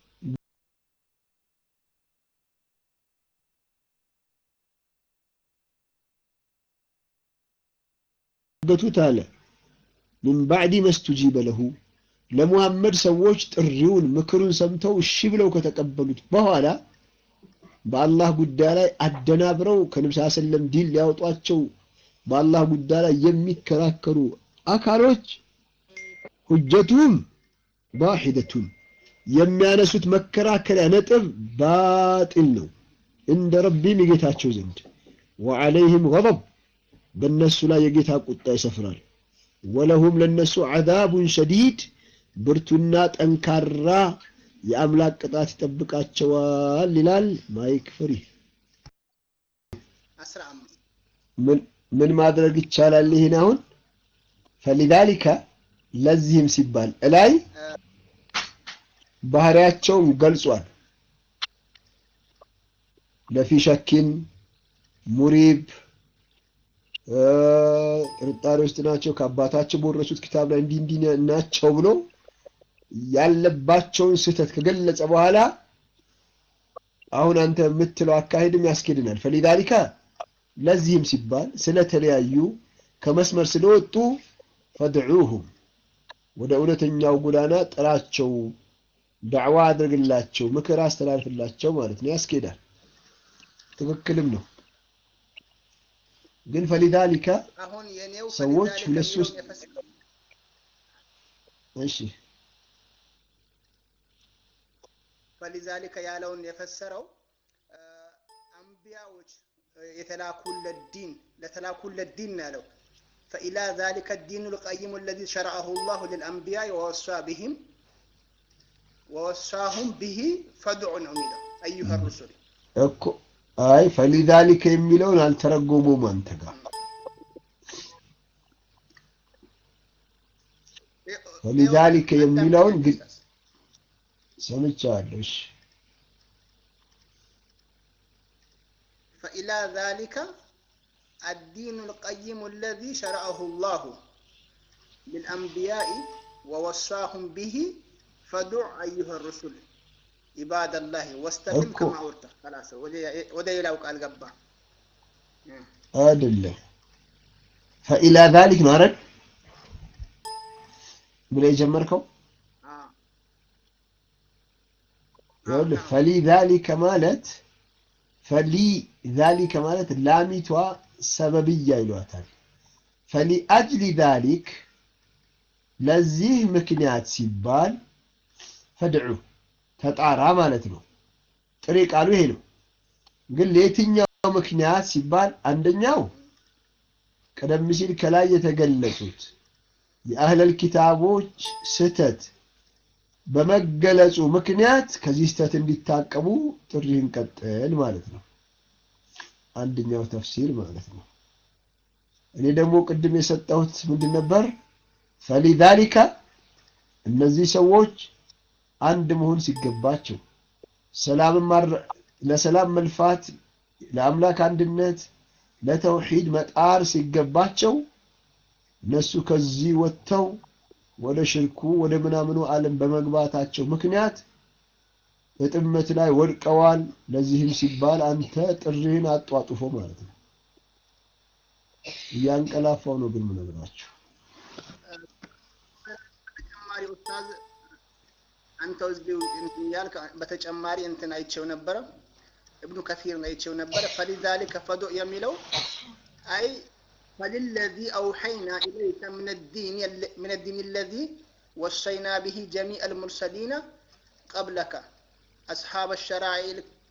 Speaker 1: ገቱት አለ ሚን ባዕዲ መስቱጂበ ለሁ ለሙሐመድ ሰዎች ጥሪውን ምክሩን ሰምተው እሺ ብለው ከተቀበሉት በኋላ በአላህ ጉዳይ ላይ አደናብረው ከነብስ ሰለም ዲን ሊያወጧቸው በአላህ ጉዳይ ላይ የሚከራከሩ አካሎች ሁጀቱም ዋሂደቱን የሚያነሱት መከራከሪያ ነጥብ ባጢል ነው እንደ ረቢም የጌታቸው ዘንድ ወዐለይህም ገضብ በእነሱ ላይ የጌታ ቁጣ ይሰፍራል ወለሁም ለነሱ ዐዛቡን ሸዲድ ብርቱና ጠንካራ የአምላክ ቅጣት ይጠብቃቸዋል ይላል ማይክ ፍሪ ምን ማድረግ ይቻላል ይህን አሁን ፈሊዛሊከ ለዚህም ሲባል እላይ ባህሪያቸውን ገልጿል ለፊ ሸኪን ሙሪብ ጥርጣሬ ውስጥ ናቸው ከአባታቸው በወረሱት ኪታብ ላይ እንዲህ እንዲህ ናቸው ብሎ ያለባቸውን ስህተት ከገለጸ በኋላ አሁን አንተ የምትለው አካሄድም ያስኬድናል ፈሊዛሊከ ለዚህም ሲባል ስለተለያዩ ከመስመር ስለወጡ ፈድዑሁም ወደ እውነተኛው ጎዳና ጥራቸው ዳዕዋ አድርግላቸው ምክር አስተላልፍላቸው ማለት ነው ያስኬዳል ትክክልም ነው ግን ፈሊዛሊከ ሰዎች ሁለት ሶስት እሺ
Speaker 3: ፈሊዛሊከ ያለውን የፈሰረው አንቢያዎች የተላኩለት ዲን ለተላኩለት ዲን ነው ያለው فإلى ذلك الدين القيم الذي شرعه الله للأنبياء ووصى بهم ووصاهم به فادعوا ነው የሚለው أيها الرسل
Speaker 1: እኮ አይ ፈሊዛሊከ የሚለውን አልተረጎሙም አንተ ጋር ፈሊዛሊከ የሚለውን ግን ሰምቻለሁ እሺ
Speaker 3: فإلى ذلك الدين القيم الذي شرعه الله للأنبياء ووصاهم به فدع أيها الرسل عباد الله واستقم
Speaker 1: እኮ
Speaker 3: كما أردت خلاص ወደ ሌላው ቃል ገባ
Speaker 1: አይደለም ፈኢላ ዛሊክ ነው አይደል ብለህ የጀመርከው
Speaker 3: አዎ
Speaker 1: ይኸውልህ ፈሊ ዛሊከ ማለት ፈሊ ዛሊከ ማለት ላሚቷ ሰበብያ ይሏታል ፈሊ አጅሊ ዛሊክ ለዚህ ምክንያት ሲባል ፈድዑ ተጣራ ማለት ነው ጥሬ ቃሉ ይሄ ነው ግን ለየትኛው ምክንያት ሲባል አንደኛው ቀደም ሲል ከላይ የተገለጹት የአህለል ኪታቦች ስህተት በመገለጹ ምክንያት ከዚህ ስህተት እንዲታቀቡ ጥሪህን ቀጥል ማለት ነው አንደኛው ተፍሲር ማለት ነው እኔ ደግሞ ቅድም የሰጠሁት ምንድን ነበር ፈሊዛሊከ እነዚህ ሰዎች አንድ መሆን ሲገባቸው ሰላምን ማረ- ለሰላም መልፋት ለአምላክ አንድነት ለተውሂድ መጣር ሲገባቸው እነሱ ከዚህ ወጥተው ወደ ሽርኩ ወደ ምናምኑ ዓለም በመግባታቸው ምክንያት በጥመት ላይ ወድቀዋል። ለዚህም ሲባል አንተ ጥሪህን አጧጡፎ ማለት ነው። እያንቀላፋው ነው ግን ምነግራችሁ
Speaker 3: ተጨማሪ ኡስታዝ አንተው እዚሁ እንትን እያልክ በተጨማሪ እንትን አይቼው ነበረ እብኑ ከፊርን አይቼው ነበረ ፈሊዛሊከ ፈዱእ የሚለው አይ ፈሊለዚ አውሐይና ኢለይከ ምን الدين من الدين الذي وصينا به جميع المرسلين قبلك أصحاب الشرائع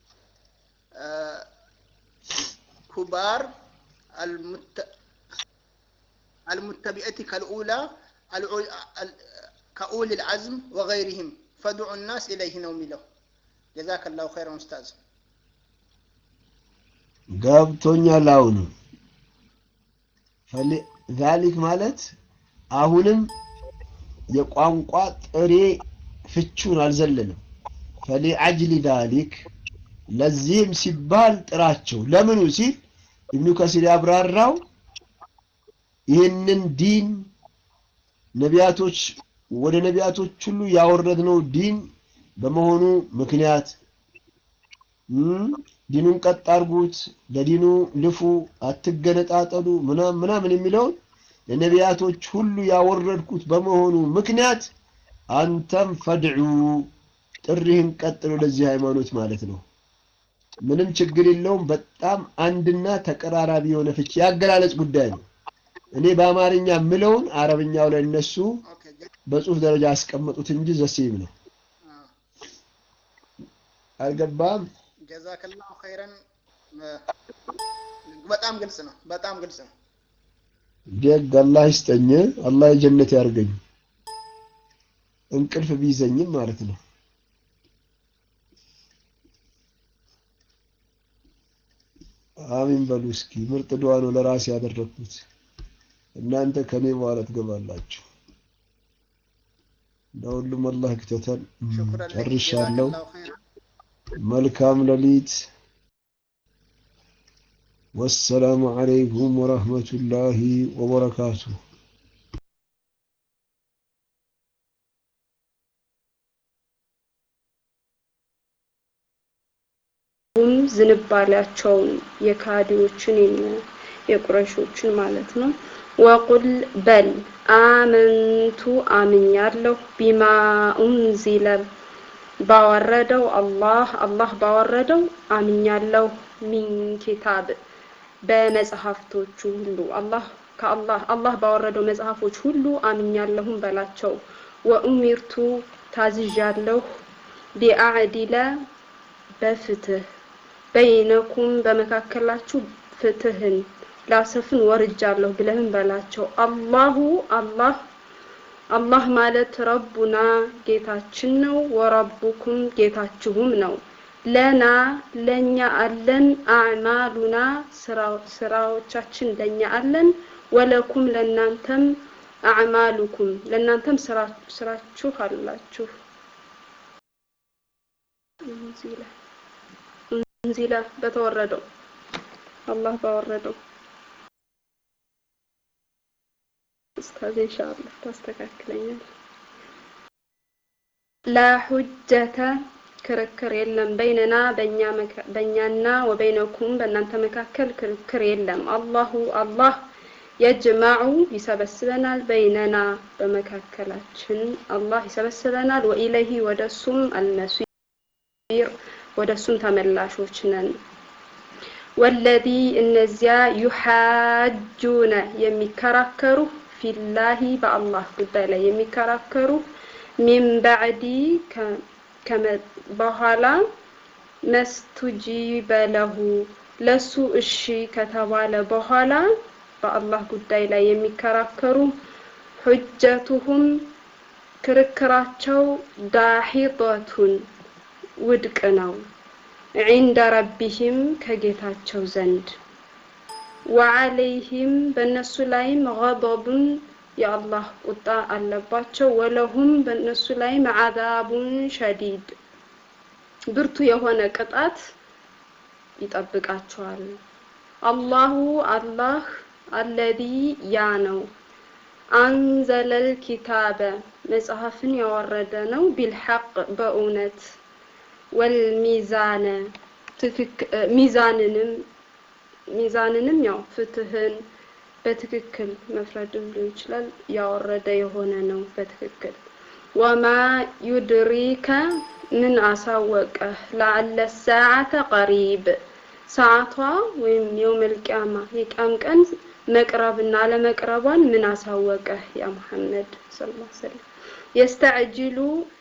Speaker 3: الكبار المت... المتبعة كالأولى العل- ال- كأولي العزم وغيرهم فدعوا الناس إليه نوم له جزاك الله خيرا أستاذ
Speaker 1: ገብቶኛል። አሁንም ፈሊ- ዛሊክ ማለት አሁንም የቋንቋ ጥሬ ፍቹን አልዘለንም። ፈሊ አጅሊ ዛሊክ ለዚህም ሲባል ጥራቸው። ለምኑ ሲል ኢብኑ ከሲር ያብራራው ይህንን ዲን ነቢያቶች ወደ ነቢያቶች ሁሉ ያወረድነው ዲን በመሆኑ ምክንያት እም፣ ዲኑን ቀጥ አድርጉት፣ ለዲኑ ልፉ፣ አትገነጣጠሉ ምናምን ምናምን የሚለውን ለነቢያቶች ሁሉ ያወረድኩት በመሆኑ ምክንያት አንተም ፈድዑ ጥሪህን ቀጥል ወደዚህ ሃይማኖት ማለት ነው። ምንም ችግር የለውም። በጣም አንድና ተቀራራቢ የሆነ ፍቺ ያገላለጽ ጉዳይ ነው። እኔ በአማርኛ ምለውን አረብኛው ላይ እነሱ
Speaker 3: ኦኬ ጀ-
Speaker 1: በጽሁፍ ደረጃ ያስቀመጡት እንጂ ዘሴም ነው።
Speaker 3: አ፣
Speaker 1: አልገባም?
Speaker 3: ጀዛከላሁ ኸይረን እ፣ በጣም ግልጽ ነው። በጣም ግልጽ ነው።
Speaker 1: ደግ አላህ ይስጠኝ። አላህ የጀነት ያርገኝ። እንቅልፍ ቢይዘኝም ማለት ነው። አሚን በሉ እስኪ። ምርጥ ዱዓ ነው ለራሴ ያደረኩት። እናንተ ከኔ በኋላ ትገባላችሁ። ለሁሉም አላህ ክተተን።
Speaker 3: ሽኩረን ለክ
Speaker 1: ጨርሻለሁ።
Speaker 3: ጀዛከላሁ ኸይረን።
Speaker 1: መልካም ሌሊት። ወሰላሙ አለይኩም ወረህመቱላሂ ወበረካቱ።
Speaker 4: ሁም ዝንባሌያቸውን የካዲዎችን የሚ- የቁረሾችን ማለት ነው። ወቁል በል አመንቱ አምኛለሁ ቢማ ኡንዚለ ባወረደው አላህ አላህ ባወረደው አምኛለሁ ሚን ኪታብ በመጽሐፍቶቹ ሁሉ አላህ ከአላህ አላህ ባወረደው መጽሐፎች ሁሉ አምኛለሁም በላቸው። ወኡሚርቱ ታዝዣለሁ ሊአዕዲለ በፍትህ በይነኩም በመካከላችሁ ፍትህን ላሰፍን ወርጃለሁ ብለህም በላቸው። አላሁ አላህ አላህ ማለት ረቡና ጌታችን ነው፣ ወረቡኩም ጌታችሁም ነው። ለና ለኛ አለን፣ አዕማሉና ስራ- ስራዎቻችን ለኛ አለን፣ ወለኩም ለናንተም አዕማሉኩም ለናንተም ስራ- ስራችሁ አላችሁ። እንዚላ እንዚላ በተወረደው አላህ ባወረደው ኡስታዝ ኢንሻአላህ ታስተካክለኛል። ላ ሁጀተ ክርክር የለም በይነና በእኛ መካ- በእኛና ወበይነኩም በእናንተ መካከል ክርክር የለም። አላሁ አላህ የጅማዑ ይሰበስበናል በይነና በመካከላችን አላህ ይሰበስበናል። ወኢለይሂ ወደሱም አልመሲር ወደሱም ተመላሾች ነን። ወለዚ እነዚያ ዩሓጁነ የሚከራከሩ ፊላሂ በአላህ ጉዳይ ላይ የሚከራከሩ ሚን ባዕዲ ከ- ከመ- በኋላ መስቱጂበ ለሁ ለሱ እሺ ከተባለ በኋላ በአላህ ጉዳይ ላይ የሚከራከሩ ሁጀቱሁም ክርክራቸው ዳሒጠቱን ውድቅ ነው ዒንደ ረቢሂም ከጌታቸው ዘንድ ወዓለይሂም በእነሱ ላይም ገضቡን የአላህ ቁጣ አለባቸው ወለሁም በእነሱ ላይም ዓዛቡን ሸዲድ ብርቱ የሆነ ቅጣት ይጠብቃቸዋል። አላሁ አላህ አለዚ ያ ነው አንዘለል ኪታበ መጽሐፍን ያወረደ ነው ቢልሐቅ በእውነት ወልሚዛነ ትክክ ሚዛንንም ሚዛንንም ያው ፍትህን በትክክል መፍረድም ሊሆን ይችላል ያወረደ የሆነ ነው በትክክል ወማ ዩድሪከ ምን አሳወቀህ ለአለ ሰዓተ ቀሪብ ሰዓቷ ወይም የውመል ቂያማ የቂያም ቀን መቅረብና አለመቅረቧን ምን አሳወቀህ ያ ሙሐመድ ሰለላሁ ዐለይሂ ወሰለም የስተዕጅሉ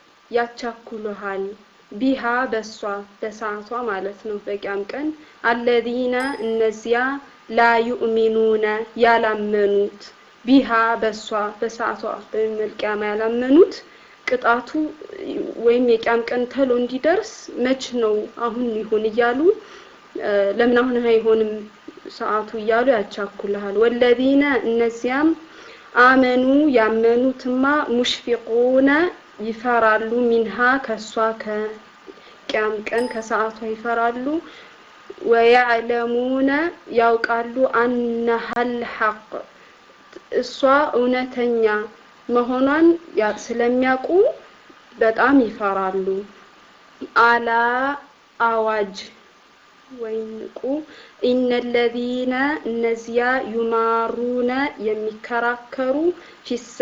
Speaker 4: ያቻኩሉሃል ቢሃ በሷ በሰዓቷ ማለት ነው በቂያም ቀን አለዚነ እነዚያ ላ ዩእሚኑነ ያላመኑት ቢሃ በሷ በሰዓቷ በየውመል ቂያማ ያላመኑት ቅጣቱ ወይም የቂያም ቀን ተሎ እንዲደርስ መች ነው አሁን ይሁን እያሉ እ፣ ለምን አሁን አይሆንም ሰዓቱ እያሉ ያቻኩልሃል። ወለዚነ እነዚያም አመኑ ያመኑትማ ሙሽፊቁነ ይፈራሉ ሚንሃ ከሷ ከቂያም ቀን ከሰዓቷ ይፈራሉ። ወያዕለሙነ ያውቃሉ አነሀል ሐቅ እሷ እውነተኛ መሆኗን ያ- ስለሚያውቁ በጣም ይፈራሉ። አላ አዋጅ ወይም ንቁ ኢነለዚነ እነዚያ ዩማሩነ የሚከራከሩ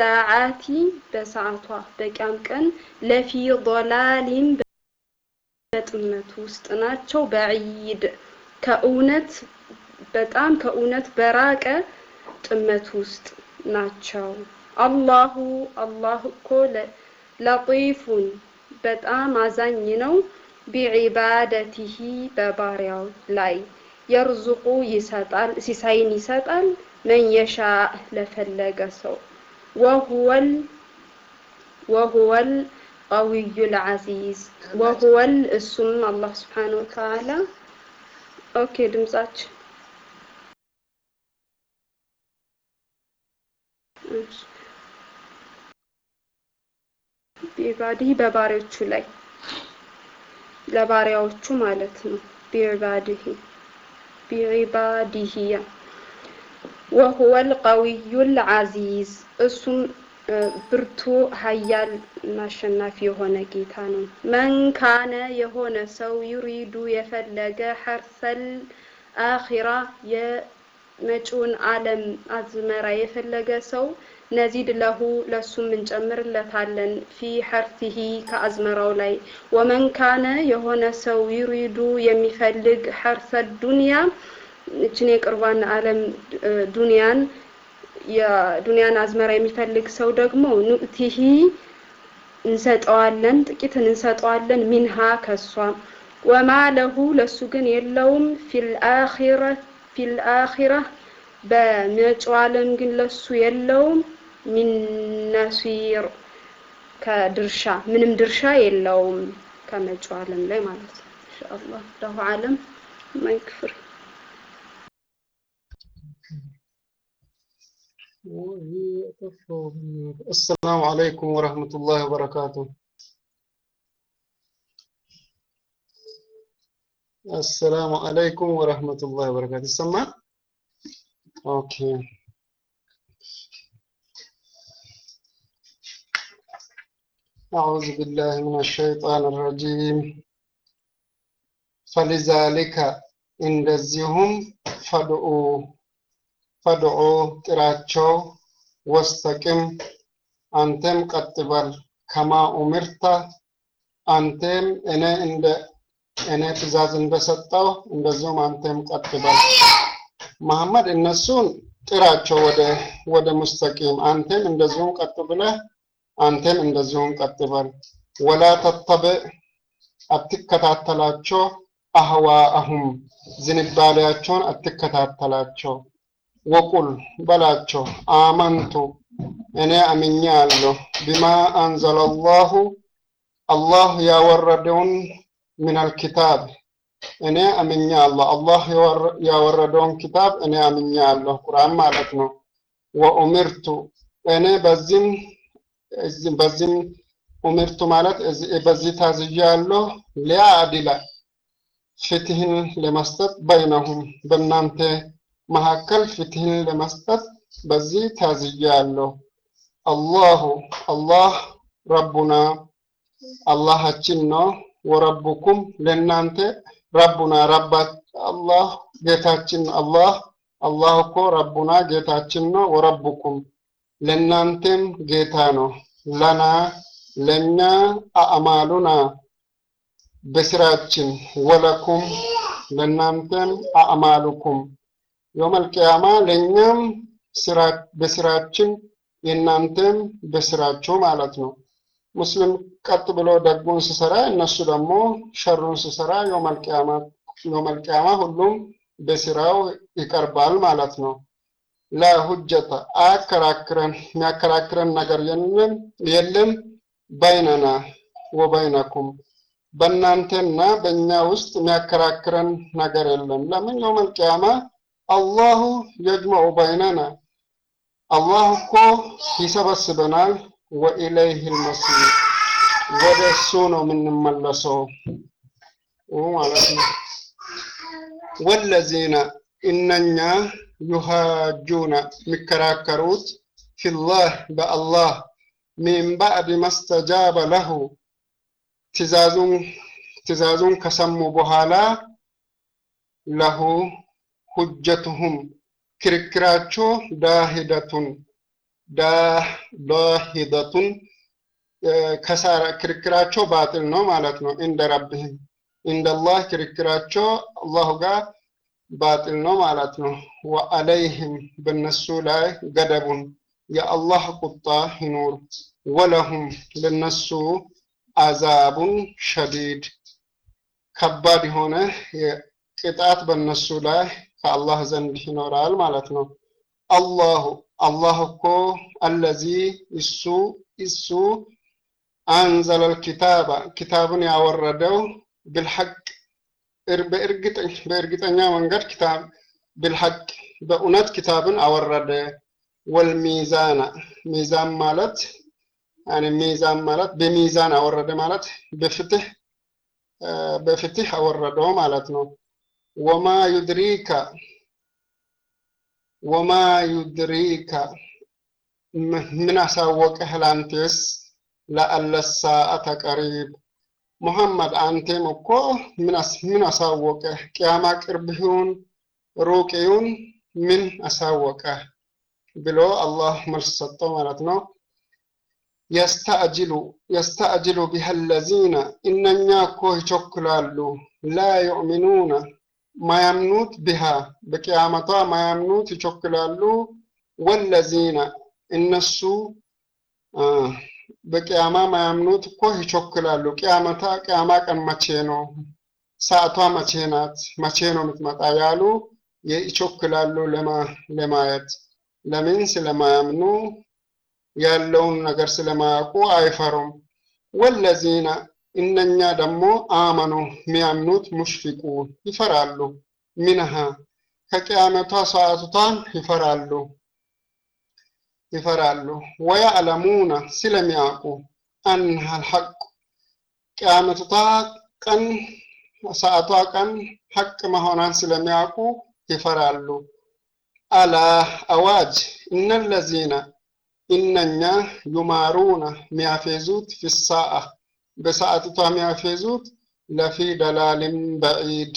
Speaker 4: ፊሰዓቲ በሰዓቷ በቂያም ቀን ለፊ ضላሊን በጥመት ውስጥ ናቸው። በዒድ ከእውነት በጣም ከእውነት በራቀ ጥመት ውስጥ ናቸው። አላሁ አላህ እኮ ለ- ለጢፉን በጣም አዛኝ ነው። ቢዒባደቲሂ በባሪያው ላይ የርዙቁ ይሰጣል ሲሳይን ይሰጣል መን የሻ ለፈለገ ሰው ወሁወል ወሁወል ቀዊዩል ዐዚዝ ወሁወል እሱም አላህ ስብሓነሁ ወተዓላ ኦኬ ድምጻችን እሺ። ቢባዲህ በባሪያዎቹ ላይ ለባሪያዎቹ ማለት ነው። ቢዕባዲህ ቢዕባዲህ ያ ወሁወል ቀዊዩል ዐዚዝ እሱም እ፣ ብርቱ ኃያል እና አሸናፊ የሆነ ጌታ ነው። መን ካነ የሆነ ሰው ዩሪዱ የፈለገ ሐርሰል አኺራ የመጪውን ዓለም አዝመራ የፈለገ ሰው ነዚድ ለሁ ለሱም እንጨምርለታለን ፊ ሐርሲሂ ከአዝመራው ላይ ወመን ካነ የሆነ ሰው ዩሪዱ የሚፈልግ ሐርሰ ዱንያ እችን የቅርቧን ዓለም እ፣ ዱንያን የዱንያን አዝመራ የሚፈልግ ሰው ደግሞ ኑእቲሂ እንሰጠዋለን ጥቂትን እንሰጠዋለን ሚንሃ ከሷ ወማ ለሁ ለሱ ግን የለውም ፊል አኺረ ፊል አኺራ በመጪው ዓለም ግን ለሱ የለውም ሚን ነሲር ከድርሻ ምንም ድርሻ የለውም ከመጪው ዓለም ላይ ማለት ነው። ኢንሻአላህ ለሁ ዓለም ማይክፍር
Speaker 5: السلام عليكم ورحمة الله وبركاته السلام عليكم ورحمة الله وبركاته سمع اوكي أعوذ بالله من الشيطان الرجيم فلذلك እንደዚሁም ፈድኡ ፈድዑ ጥራቸው ወስተቅም አንተም ቀጥ በል ከማ ኡምርተ አንተም እኔ እንደ እኔ ትእዛዝ እንደሰጠው እንደዚሁም አንተም ቀጥ በል መሐመድ እነሱን ጥራቸው ወደ ወደ ሙስተቂም አንተም እንደዚሁም ቀጥ ብለህ አንተም እንደዚሁም ቀጥ በል ወላ ተተብዕ አትከታተላቸው አህዋአሁም ዝንባሌያቸውን አትከታተላቸው ወቁል በላቸው አመንቱ እኔ አምኛለሁ ቢማ አንዘለላሁ አላህ ያወረደውን ሚነል ኪታብ እኔ አምኛለሁ አላህ ያወረ- ያወረደውን ኪታብ እኔ አምኛለሁ ቁርአን ማለት ነው ወኡሚርቱ እኔ በዚህም እዚህ- በዚህም ኡሚርቱ ማለት እዚህ- በዚህ ታዝዣለሁ ሊያዕድለ ፍትህን ለመስጠት በይነሁም በእናንተ መካከል ፍትህን ለመስጠት በዚህ ታዝያለሁ። አላሁ አላህ ረቡና አላሃችን ነው። ወረቡኩም ለእናንተ ረቡና ረባ አላህ ጌታችን አላህ አላህ እኮ ረቡና ጌታችን ነው። ወረቡኩም ለእናንተም ጌታ ነው። ለና ለእኛ አእማሉና በስራችን ወለኩም ለእናንተም አእማሉኩም የውመል ቂያማ ለእኛም ስራ በስራችን የእናንተም በስራችሁ ማለት ነው። ሙስሊም ቀጥ ብሎ ደጉን ሲሰራ እነሱ ደግሞ ሸሩን ሲሰራ የውመል ቂያማ የውመል ቂያማ ሁሉም በስራው ይቀርባል ማለት ነው። ላ ሁጀተ አያከራክረን የሚያከራክረን ነገር የለም የለም በይነና ወበይነኩም በእናንተና በእኛ ውስጥ የሚያከራክረን ነገር የለም። ለምን የውመል ቂያማ አላሁ የጅመዑ በይነና አላህ እኮ ይሰበስበናል። ወኢለይህ ልመሲር ወደ እሱ ነው የምንመለሰው ማለት ነው። ወለዚነ እነኛ ዩሃጁነ የሚከራከሩት ፊላህ በአላህ ሚን ባዕድ መስተጃበ ለሁ ትእዛዙን ትእዛዙን ከሰሙ በኋላ ለሁ ሁጀቱሁም ክርክራቸው ዳሂደቱን ዳሂደቱን ከሳራ ክርክራቸው ባጥል ነው ማለት ነው። እንደ ረብህም ኢንደላህ ክርክራቸው አላሁ ጋር ባጢል ነው ማለት ነው። ወአለይህም በነሱ ላይ ገደቡን የአላህ ቁጣ ይኑር። ወለሁም ለነሱ አዛቡን ሸዲድ ከባድ የሆነ ቅጣት በነሱ ላይ ከአላህ ዘንድ ይኖራል ማለት ነው። አላሁ አላህ እኮ አለዚ እሱ እሱ አንዘለል ኪታባ ኪታብን ያወረደው ብልሐቅ በእርግጠኛ መንገድ ኪታብ ብልሐቅ በእውነት ኪታብን አወረደ። ወልሚዛና ሚዛን ማለት ያኔ ሚዛን ማለት በሚዛን አወረደ ማለት በፍትህ በፍትህ አወረደው ማለት ነው። ወማ ዩድሪካ ወማ ዩድሪካ ምን አሳወቀህ ላንቴስ ለአለ ሰዓተ ቀሪብ ሙሐመድ አንቴም እኮ ምን አሳወቀህ ቅያማ ቅርብ ይሁን ሩቅ ይሁን ምን አሳወቀህ ብሎ አላህ መልስ ሰጠው ማለት ነው። የስተአጅሉ የስተአጅሉ ቢሃ ለዚነ እነኛ እኮ ይቸኩላሉ ላ ዩእሚኑነ ማያምኑት ቢሃ በቅያመቷ ማያምኑት ይቸኩላሉ። ወለዚነ እነሱ በቅያማ ማያምኑት እኮ ይቸኩላሉ። ቅያመታ ቅያማ ቀን መቼ ነው? ሰዓቷ መቼ ናት? መቼ ነው የምትመጣ? ያሉ ይቸኩላሉ ለማየት ለምን ስለማያምኑ ያለውን ነገር ስለማያውቁ አይፈሩም። ወለዚነ እነኛ ደግሞ አመኑ የሚያምኑት ሙሽፊቁን ይፈራሉ። ሚንሃ ከቅያመቷ ሰዓቱቷን ይፈራሉ ይፈራሉ። ወያዕለሙነ ስለሚያውቁ አንሃ አልሐቁ ቅያመቷ ቀን ሰዓቷ ቀን ሐቅ መሆኗን ስለሚያውቁ ይፈራሉ። አላ አዋጅ እነለዚነ እነኛ ዩማሩነ ሚያፌዙት ፊሳአ በሰዓቲቷ ሚያፌዙት ለፊ ደላልን በዒድ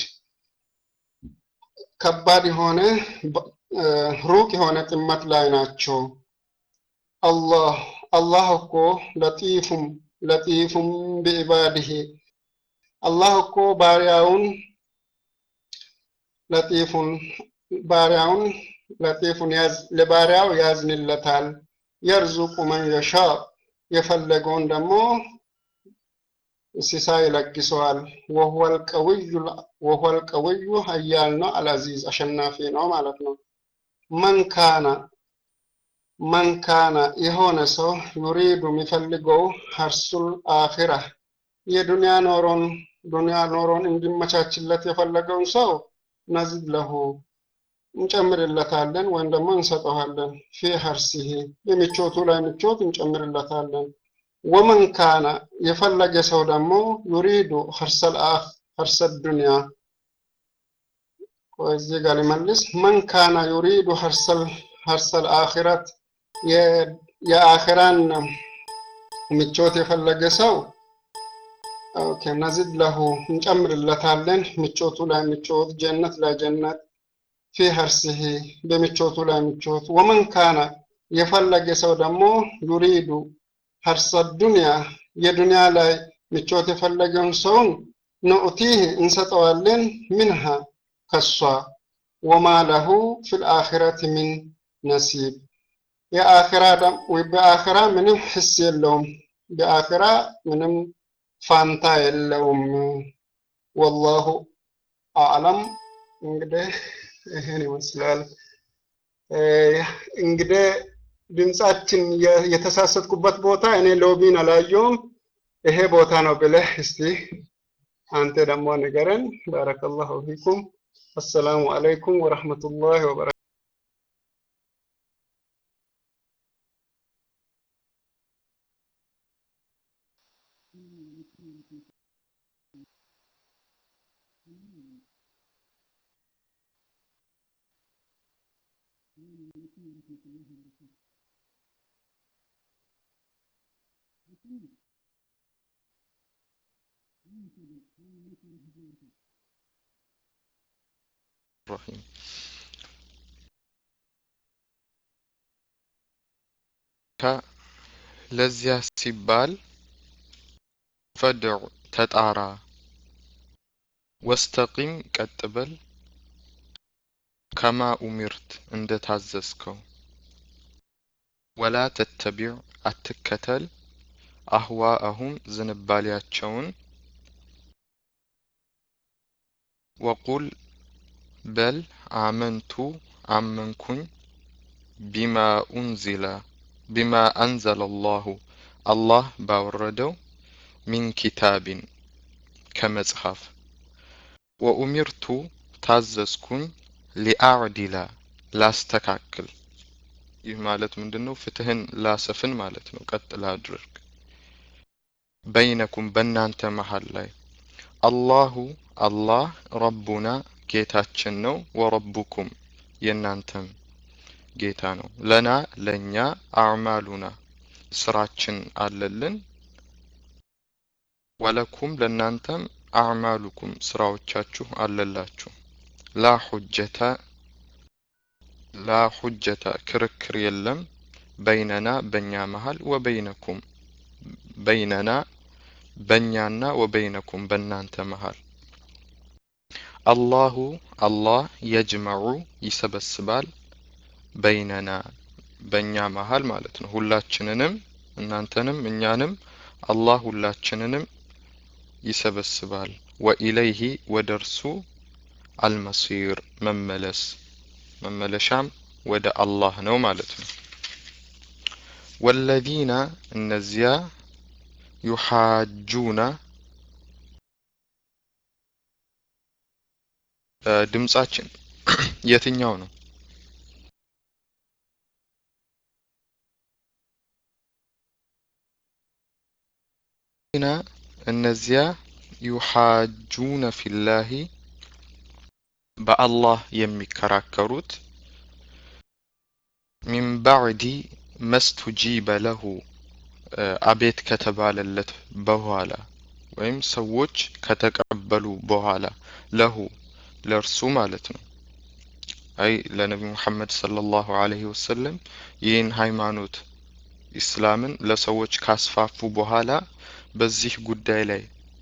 Speaker 5: ከባድ የሆነ ሩቅ የሆነ ጥመት ላይ ናቸው። አላህ አላህ እኮ ለጢፉም ለጢፉም ቢዕባድህ አላህ እኮ ባሪያውን ለጢፉን ባሪያውን ለጢፉን ለባሪያው ያዝንለታል። የርዙቁ መን የሻ የፈለገውን ደግሞ እንስሳ ይለግሰዋል። ወሁወል ቀውዩ ሀያል ነው፣ አልአዚዝ አሸናፊ ነው ማለት ነው። መንካና መንካና የሆነ ሰው ዩሪዱ የሚፈልገው ሀርሱል አኺራ የዱንያ ኖሮን ዱንያ ኖሮን እንዲመቻችለት የፈለገውን ሰው ነዚድ ለሁ እንጨምርለታለን ወይም ደግሞ እንሰጠዋለን። ፊ ሀርሲሂ የምቾቱ ላይ ምቾት እንጨምርለታለን። ወመን ካነ የፈለገ ሰው ደግሞ ዩሪዱ ሀርሰል ዱንያ እዚህ ጋር ሊመልስ መን ካነ ዩሪዱ ሀርሰል አኺረት የአኺራን ምቾት የፈለገ ሰው ኦኬ ነዚድ ለሁ እንጨምርለታለን ምቾቱ ላይ ምቾት ጀነት ላይ ጀነት ፊ ሀርሲሂ በምቾቱ ላይ ምቾት ወመን ካነ የፈለገ ሰው ደግሞ ዩሪዱ ሀርሰ ዱንያ የዱንያ ላይ ምቾት የፈለገውን ሰውን ንኡቲህ እንሰጠዋለን ምንሃ ከሷ ወማ ለሁ ፊል አኺረት ሚን ነሲብ የአኺራ በአኺራ ምንም ሕስ የለውም በአኺራ ምንም ፋንታ የለውም ወላሁ አዕለም እንግዲህ ይህን ይመስላል እንግዲህ ድምጻችን የተሳሰትኩበት ቦታ እኔ ሎቢን አላየውም ይሄ ቦታ ነው ብለህ እስቲ አንተ ደግሞ ንገረን ባረከላሁ ፊኩም አሰላሙ አለይኩም ወረህመቱላሂ ወበረካቱ
Speaker 6: الرحيم ለዚያ ሲባል ፈድዕ ተጣራ ወስተቂም ቀጥ በል ከማ ኡሚርት እንደ ታዘዝከው ወላ ተተቢዕ አትከተል አህዋአሁም ዝንባሌያቸውን ወቁል በል አመንቱ አመንኩኝ ቢማ ኡንዚለ ቢማ አንዘለ አላሁ አላህ ባወረደው ሚን ኪታቢን ከመጽሐፍ ወኡሚርቱ ታዘዝኩኝ ሊአዕዲላ ላስተካክል ይህ ማለት ምንድን ነው? ፍትህን ላሰፍን ማለት ነው። ቀጥ ላድርግ በይነኩም በእናንተ መሀል ላይ አላሁ አላህ ረቡና ጌታችን ነው፣ ወረቡኩም የእናንተም ጌታ ነው። ለና ለእኛ አዕማሉና ስራችን አለልን፣ ወለኩም ለእናንተም አዕማሉኩም ስራዎቻችሁ አለላችሁ። ላ ሁጀተ ላ ሁጀተ ክርክር የለም በይነና በእኛ መሀል ወበይነኩም በይነና በእኛና ወበይነኩም በእናንተ መሀል አላሁ አላህ የጅመዑ ይሰበስባል በይነና በእኛ መሀል ማለት ነው። ሁላችንንም እናንተንም እኛንም አላህ ሁላችንንም ይሰበስባል። ወኢለይሂ ወደ እርሱ አልመሲር መመለስ መመለሻም ወደ አላህ ነው ማለት ነው። ወለዚነ እነዚያ ዩሓጁና ድምጻችን የትኛው ነው? ና እነዚያ ዩሓጁነ ፊላሂ በአላህ የሚከራከሩት ሚን ባዕዲ መስቱጂበ ለሁ አቤት ከተባለለት በኋላ ወይም ሰዎች ከተቀበሉ በኋላ ለሁ ለእርሱ ማለት ነው። አይ ለነቢ ሙሐመድ ሰለላሁ ዐለይሂ ወሰለም ይህን ሃይማኖት ኢስላምን ለሰዎች ካስፋፉ በኋላ በዚህ ጉዳይ ላይ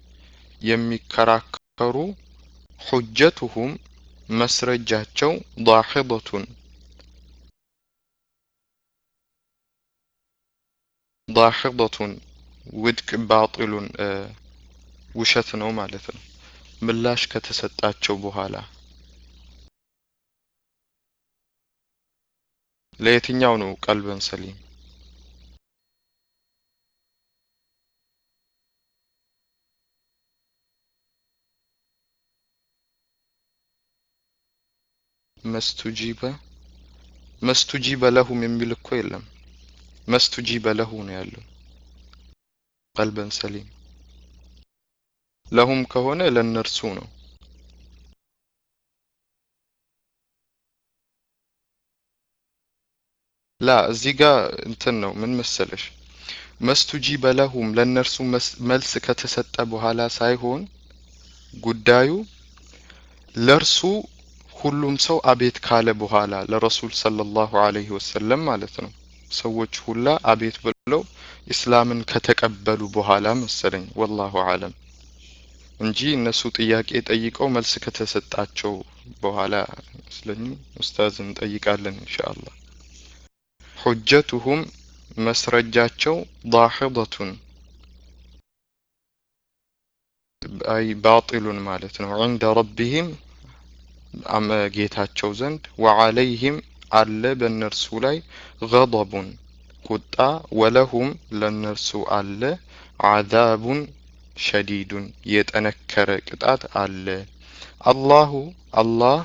Speaker 6: የሚከራከሩ ሁጀቱሁም መስረጃቸው ዳሒደቱን ዳሒደቱን ውድቅ ባጢሉን ውሸት ነው ማለት ነው። ምላሽ ከተሰጣቸው በኋላ ለየትኛው ነው ቀልበን ሰሊም? መስቱጂበ መስቱጂበ ለሁም የሚል እኮ የለም። መስቱጂበ ለሁ ነው ያለው። ቀልበን ሰሊም ለሁም ከሆነ ለእነርሱ ነው። ላ እዚህ ጋር እንትን ነው ምን መሰለሽ፣ መስቱጂበ ለሁም ለእነርሱ መልስ ከተሰጠ በኋላ ሳይሆን ጉዳዩ ለእርሱ ሁሉም ሰው አቤት ካለ በኋላ ለረሱል ሰለላሁ ዐለይሂ ወሰለም ማለት ነው። ሰዎች ሁላ አቤት ብለው ኢስላምን ከተቀበሉ በኋላ መሰለኝ፣ ወላሁ አለም እንጂ እነሱ ጥያቄ ጠይቀው መልስ ከተሰጣቸው በኋላ መስለኝ። ኡስታዝ እንጠይቃለን ኢንሻአላህ። ሁጀቱሁም መስረጃቸው ዳሒደቱን አይ ባጢሉን ማለት ነው። ዐንደ ረቢሂም ጌታቸው ዘንድ ወዐለይሂም አለ በእነርሱ ላይ ገضቡን ቁጣ ወለሁም ለእነርሱ አለ ዐዛቡን ሸዲዱን የጠነከረ ቅጣት አለ። አላሁ አላህ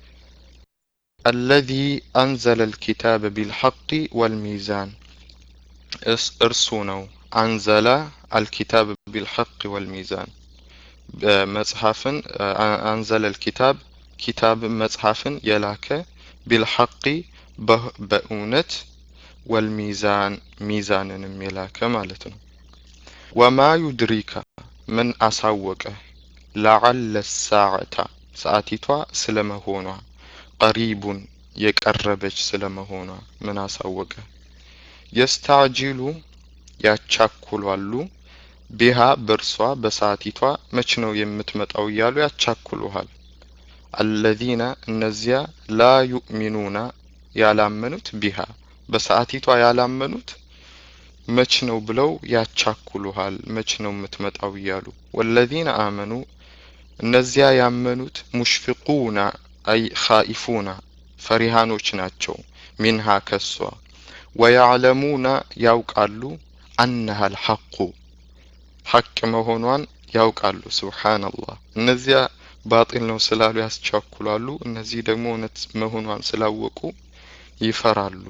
Speaker 6: አለዚ አንዘለ ልኪታበ ቢልሐቂ ወልሚዛን እርሱ ነው አንዘላ አልኪታብ ቢልሐቅ ወልሚዛን መጽሐፍን አንዘለ ልኪታብ ኪታብ መጽሐፍን የላከ ቢልሐቂ በእውነት ወልሚዛን ሚዛንንም የላከ ማለት ነው። ወማ ዩድሪካ ምን አሳወቀ ለዓለ ሳዕታ ሰዓቲቷ ስለመሆኗ ቀሪቡን የቀረበች ስለመሆኗ ምን አሳወቀ የስተዕጂሉ ያቻኩላሉ ቢሃ በእርሷ በሰዓቲቷ መች ነው የምትመጣው እያሉ ያቻኩሉሃል። አለዚነ እነዚያ ላ ዩእሚኑና ያላመኑት ቢሃ በሰዓቲቷ ያላመኑት መች ነው ብለው ያቻኩሉሃል። መች ነው የምትመጣው እያሉ ወለዚነ አመኑ እነዚያ ያመኑት ሙሽፊቁና አይ ኻኢፉና ፈሪሃኖች ናቸው። ሚንሃ ከሷ ወያዕለሙና ያውቃሉ አነሃ አልሐቁ ሐቅ መሆኗን ያውቃሉ። ሱብሓነላህ እነዚያ ባጢል ነው ስላሉ ያስቻኩላሉ። እነዚህ ደግሞ እውነት መሆኗን ስላወቁ ይፈራሉ።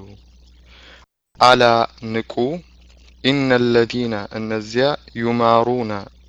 Speaker 6: አላ ንቁ ኢነ ለዚነ እነዚያ ዩማሩና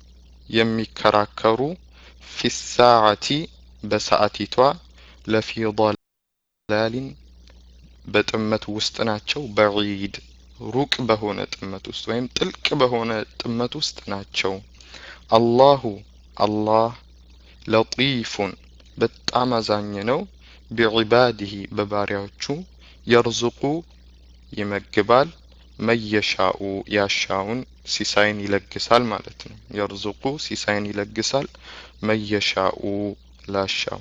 Speaker 6: የሚከራከሩ ፊ ሳዓቲ በሰዓቲቷ ለፊ ضላሊን በጥመት ውስጥ ናቸው። በዒድ ሩቅ በሆነ ጥመት ውስጥ ወይም ጥልቅ በሆነ ጥመት ውስጥ ናቸው። አላሁ አላህ ለጢፉን በጣም አዛኝ ነው። ቢዒባዲሂ በባሪያዎቹ የርዝቁ ይመግባል፣ መየሻኡ ያሻውን ሲሳይን ይለግሳል ማለት ነው። የርዝቁ ሲሳይን ይለግሳል፣ መየሻኡ ላሻው።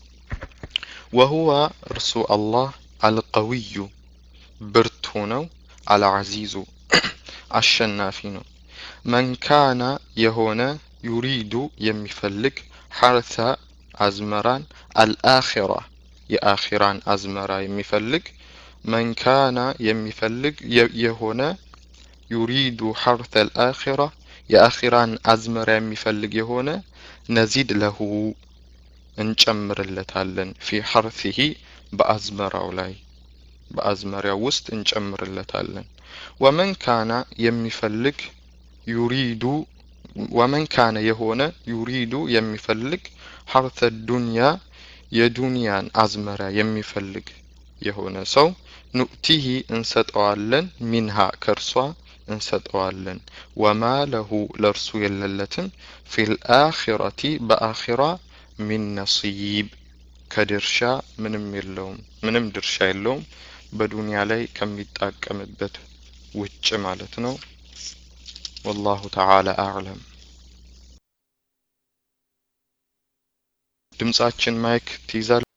Speaker 6: ወሁወ እርሱ አላህ አልቀዊዩ ብርቱ ነው። አልዓዚዙ አሸናፊ ነው። መንካና የሆነ ዩሪዱ የሚፈልግ ሐርተ አዝመራን አልአኺራ የአኺራን አዝመራ የሚፈልግ መንካና የሚፈልግ የሆነ ዩሪዱ ሐርተ አልአኺራ የአኺራን አዝመራ የሚፈልግ የሆነ ነዚድ ለሁ እንጨምርለታለን ፊ ሐርሲሂ በአዝመራው ላይ በአዝመሪያው ውስጥ እንጨምርለታለን። ወመን ካና የሚፈልግ ዩሪዱ ወመን ካነ የሆነ ዩሪዱ የሚፈልግ ሐርተ ዱንያ የዱንያን አዝመራ የሚፈልግ የሆነ ሰው ኑእቲሂ እንሰጠዋለን ሚንሃ ከእርሷ እንሰጠዋለን። ወማ ለሁ ለእርሱ የለለትም ፊል አኺረቲ በአኺራ ሚን ነሲብ ከድርሻ ምንም የለውም፣ ምንም ድርሻ የለውም። በዱንያ ላይ ከሚጣቀምበት ውጭ ማለት ነው። ወላሁ ተዓላ አዕለም። ድምጻችን ማይክ ትይዛል።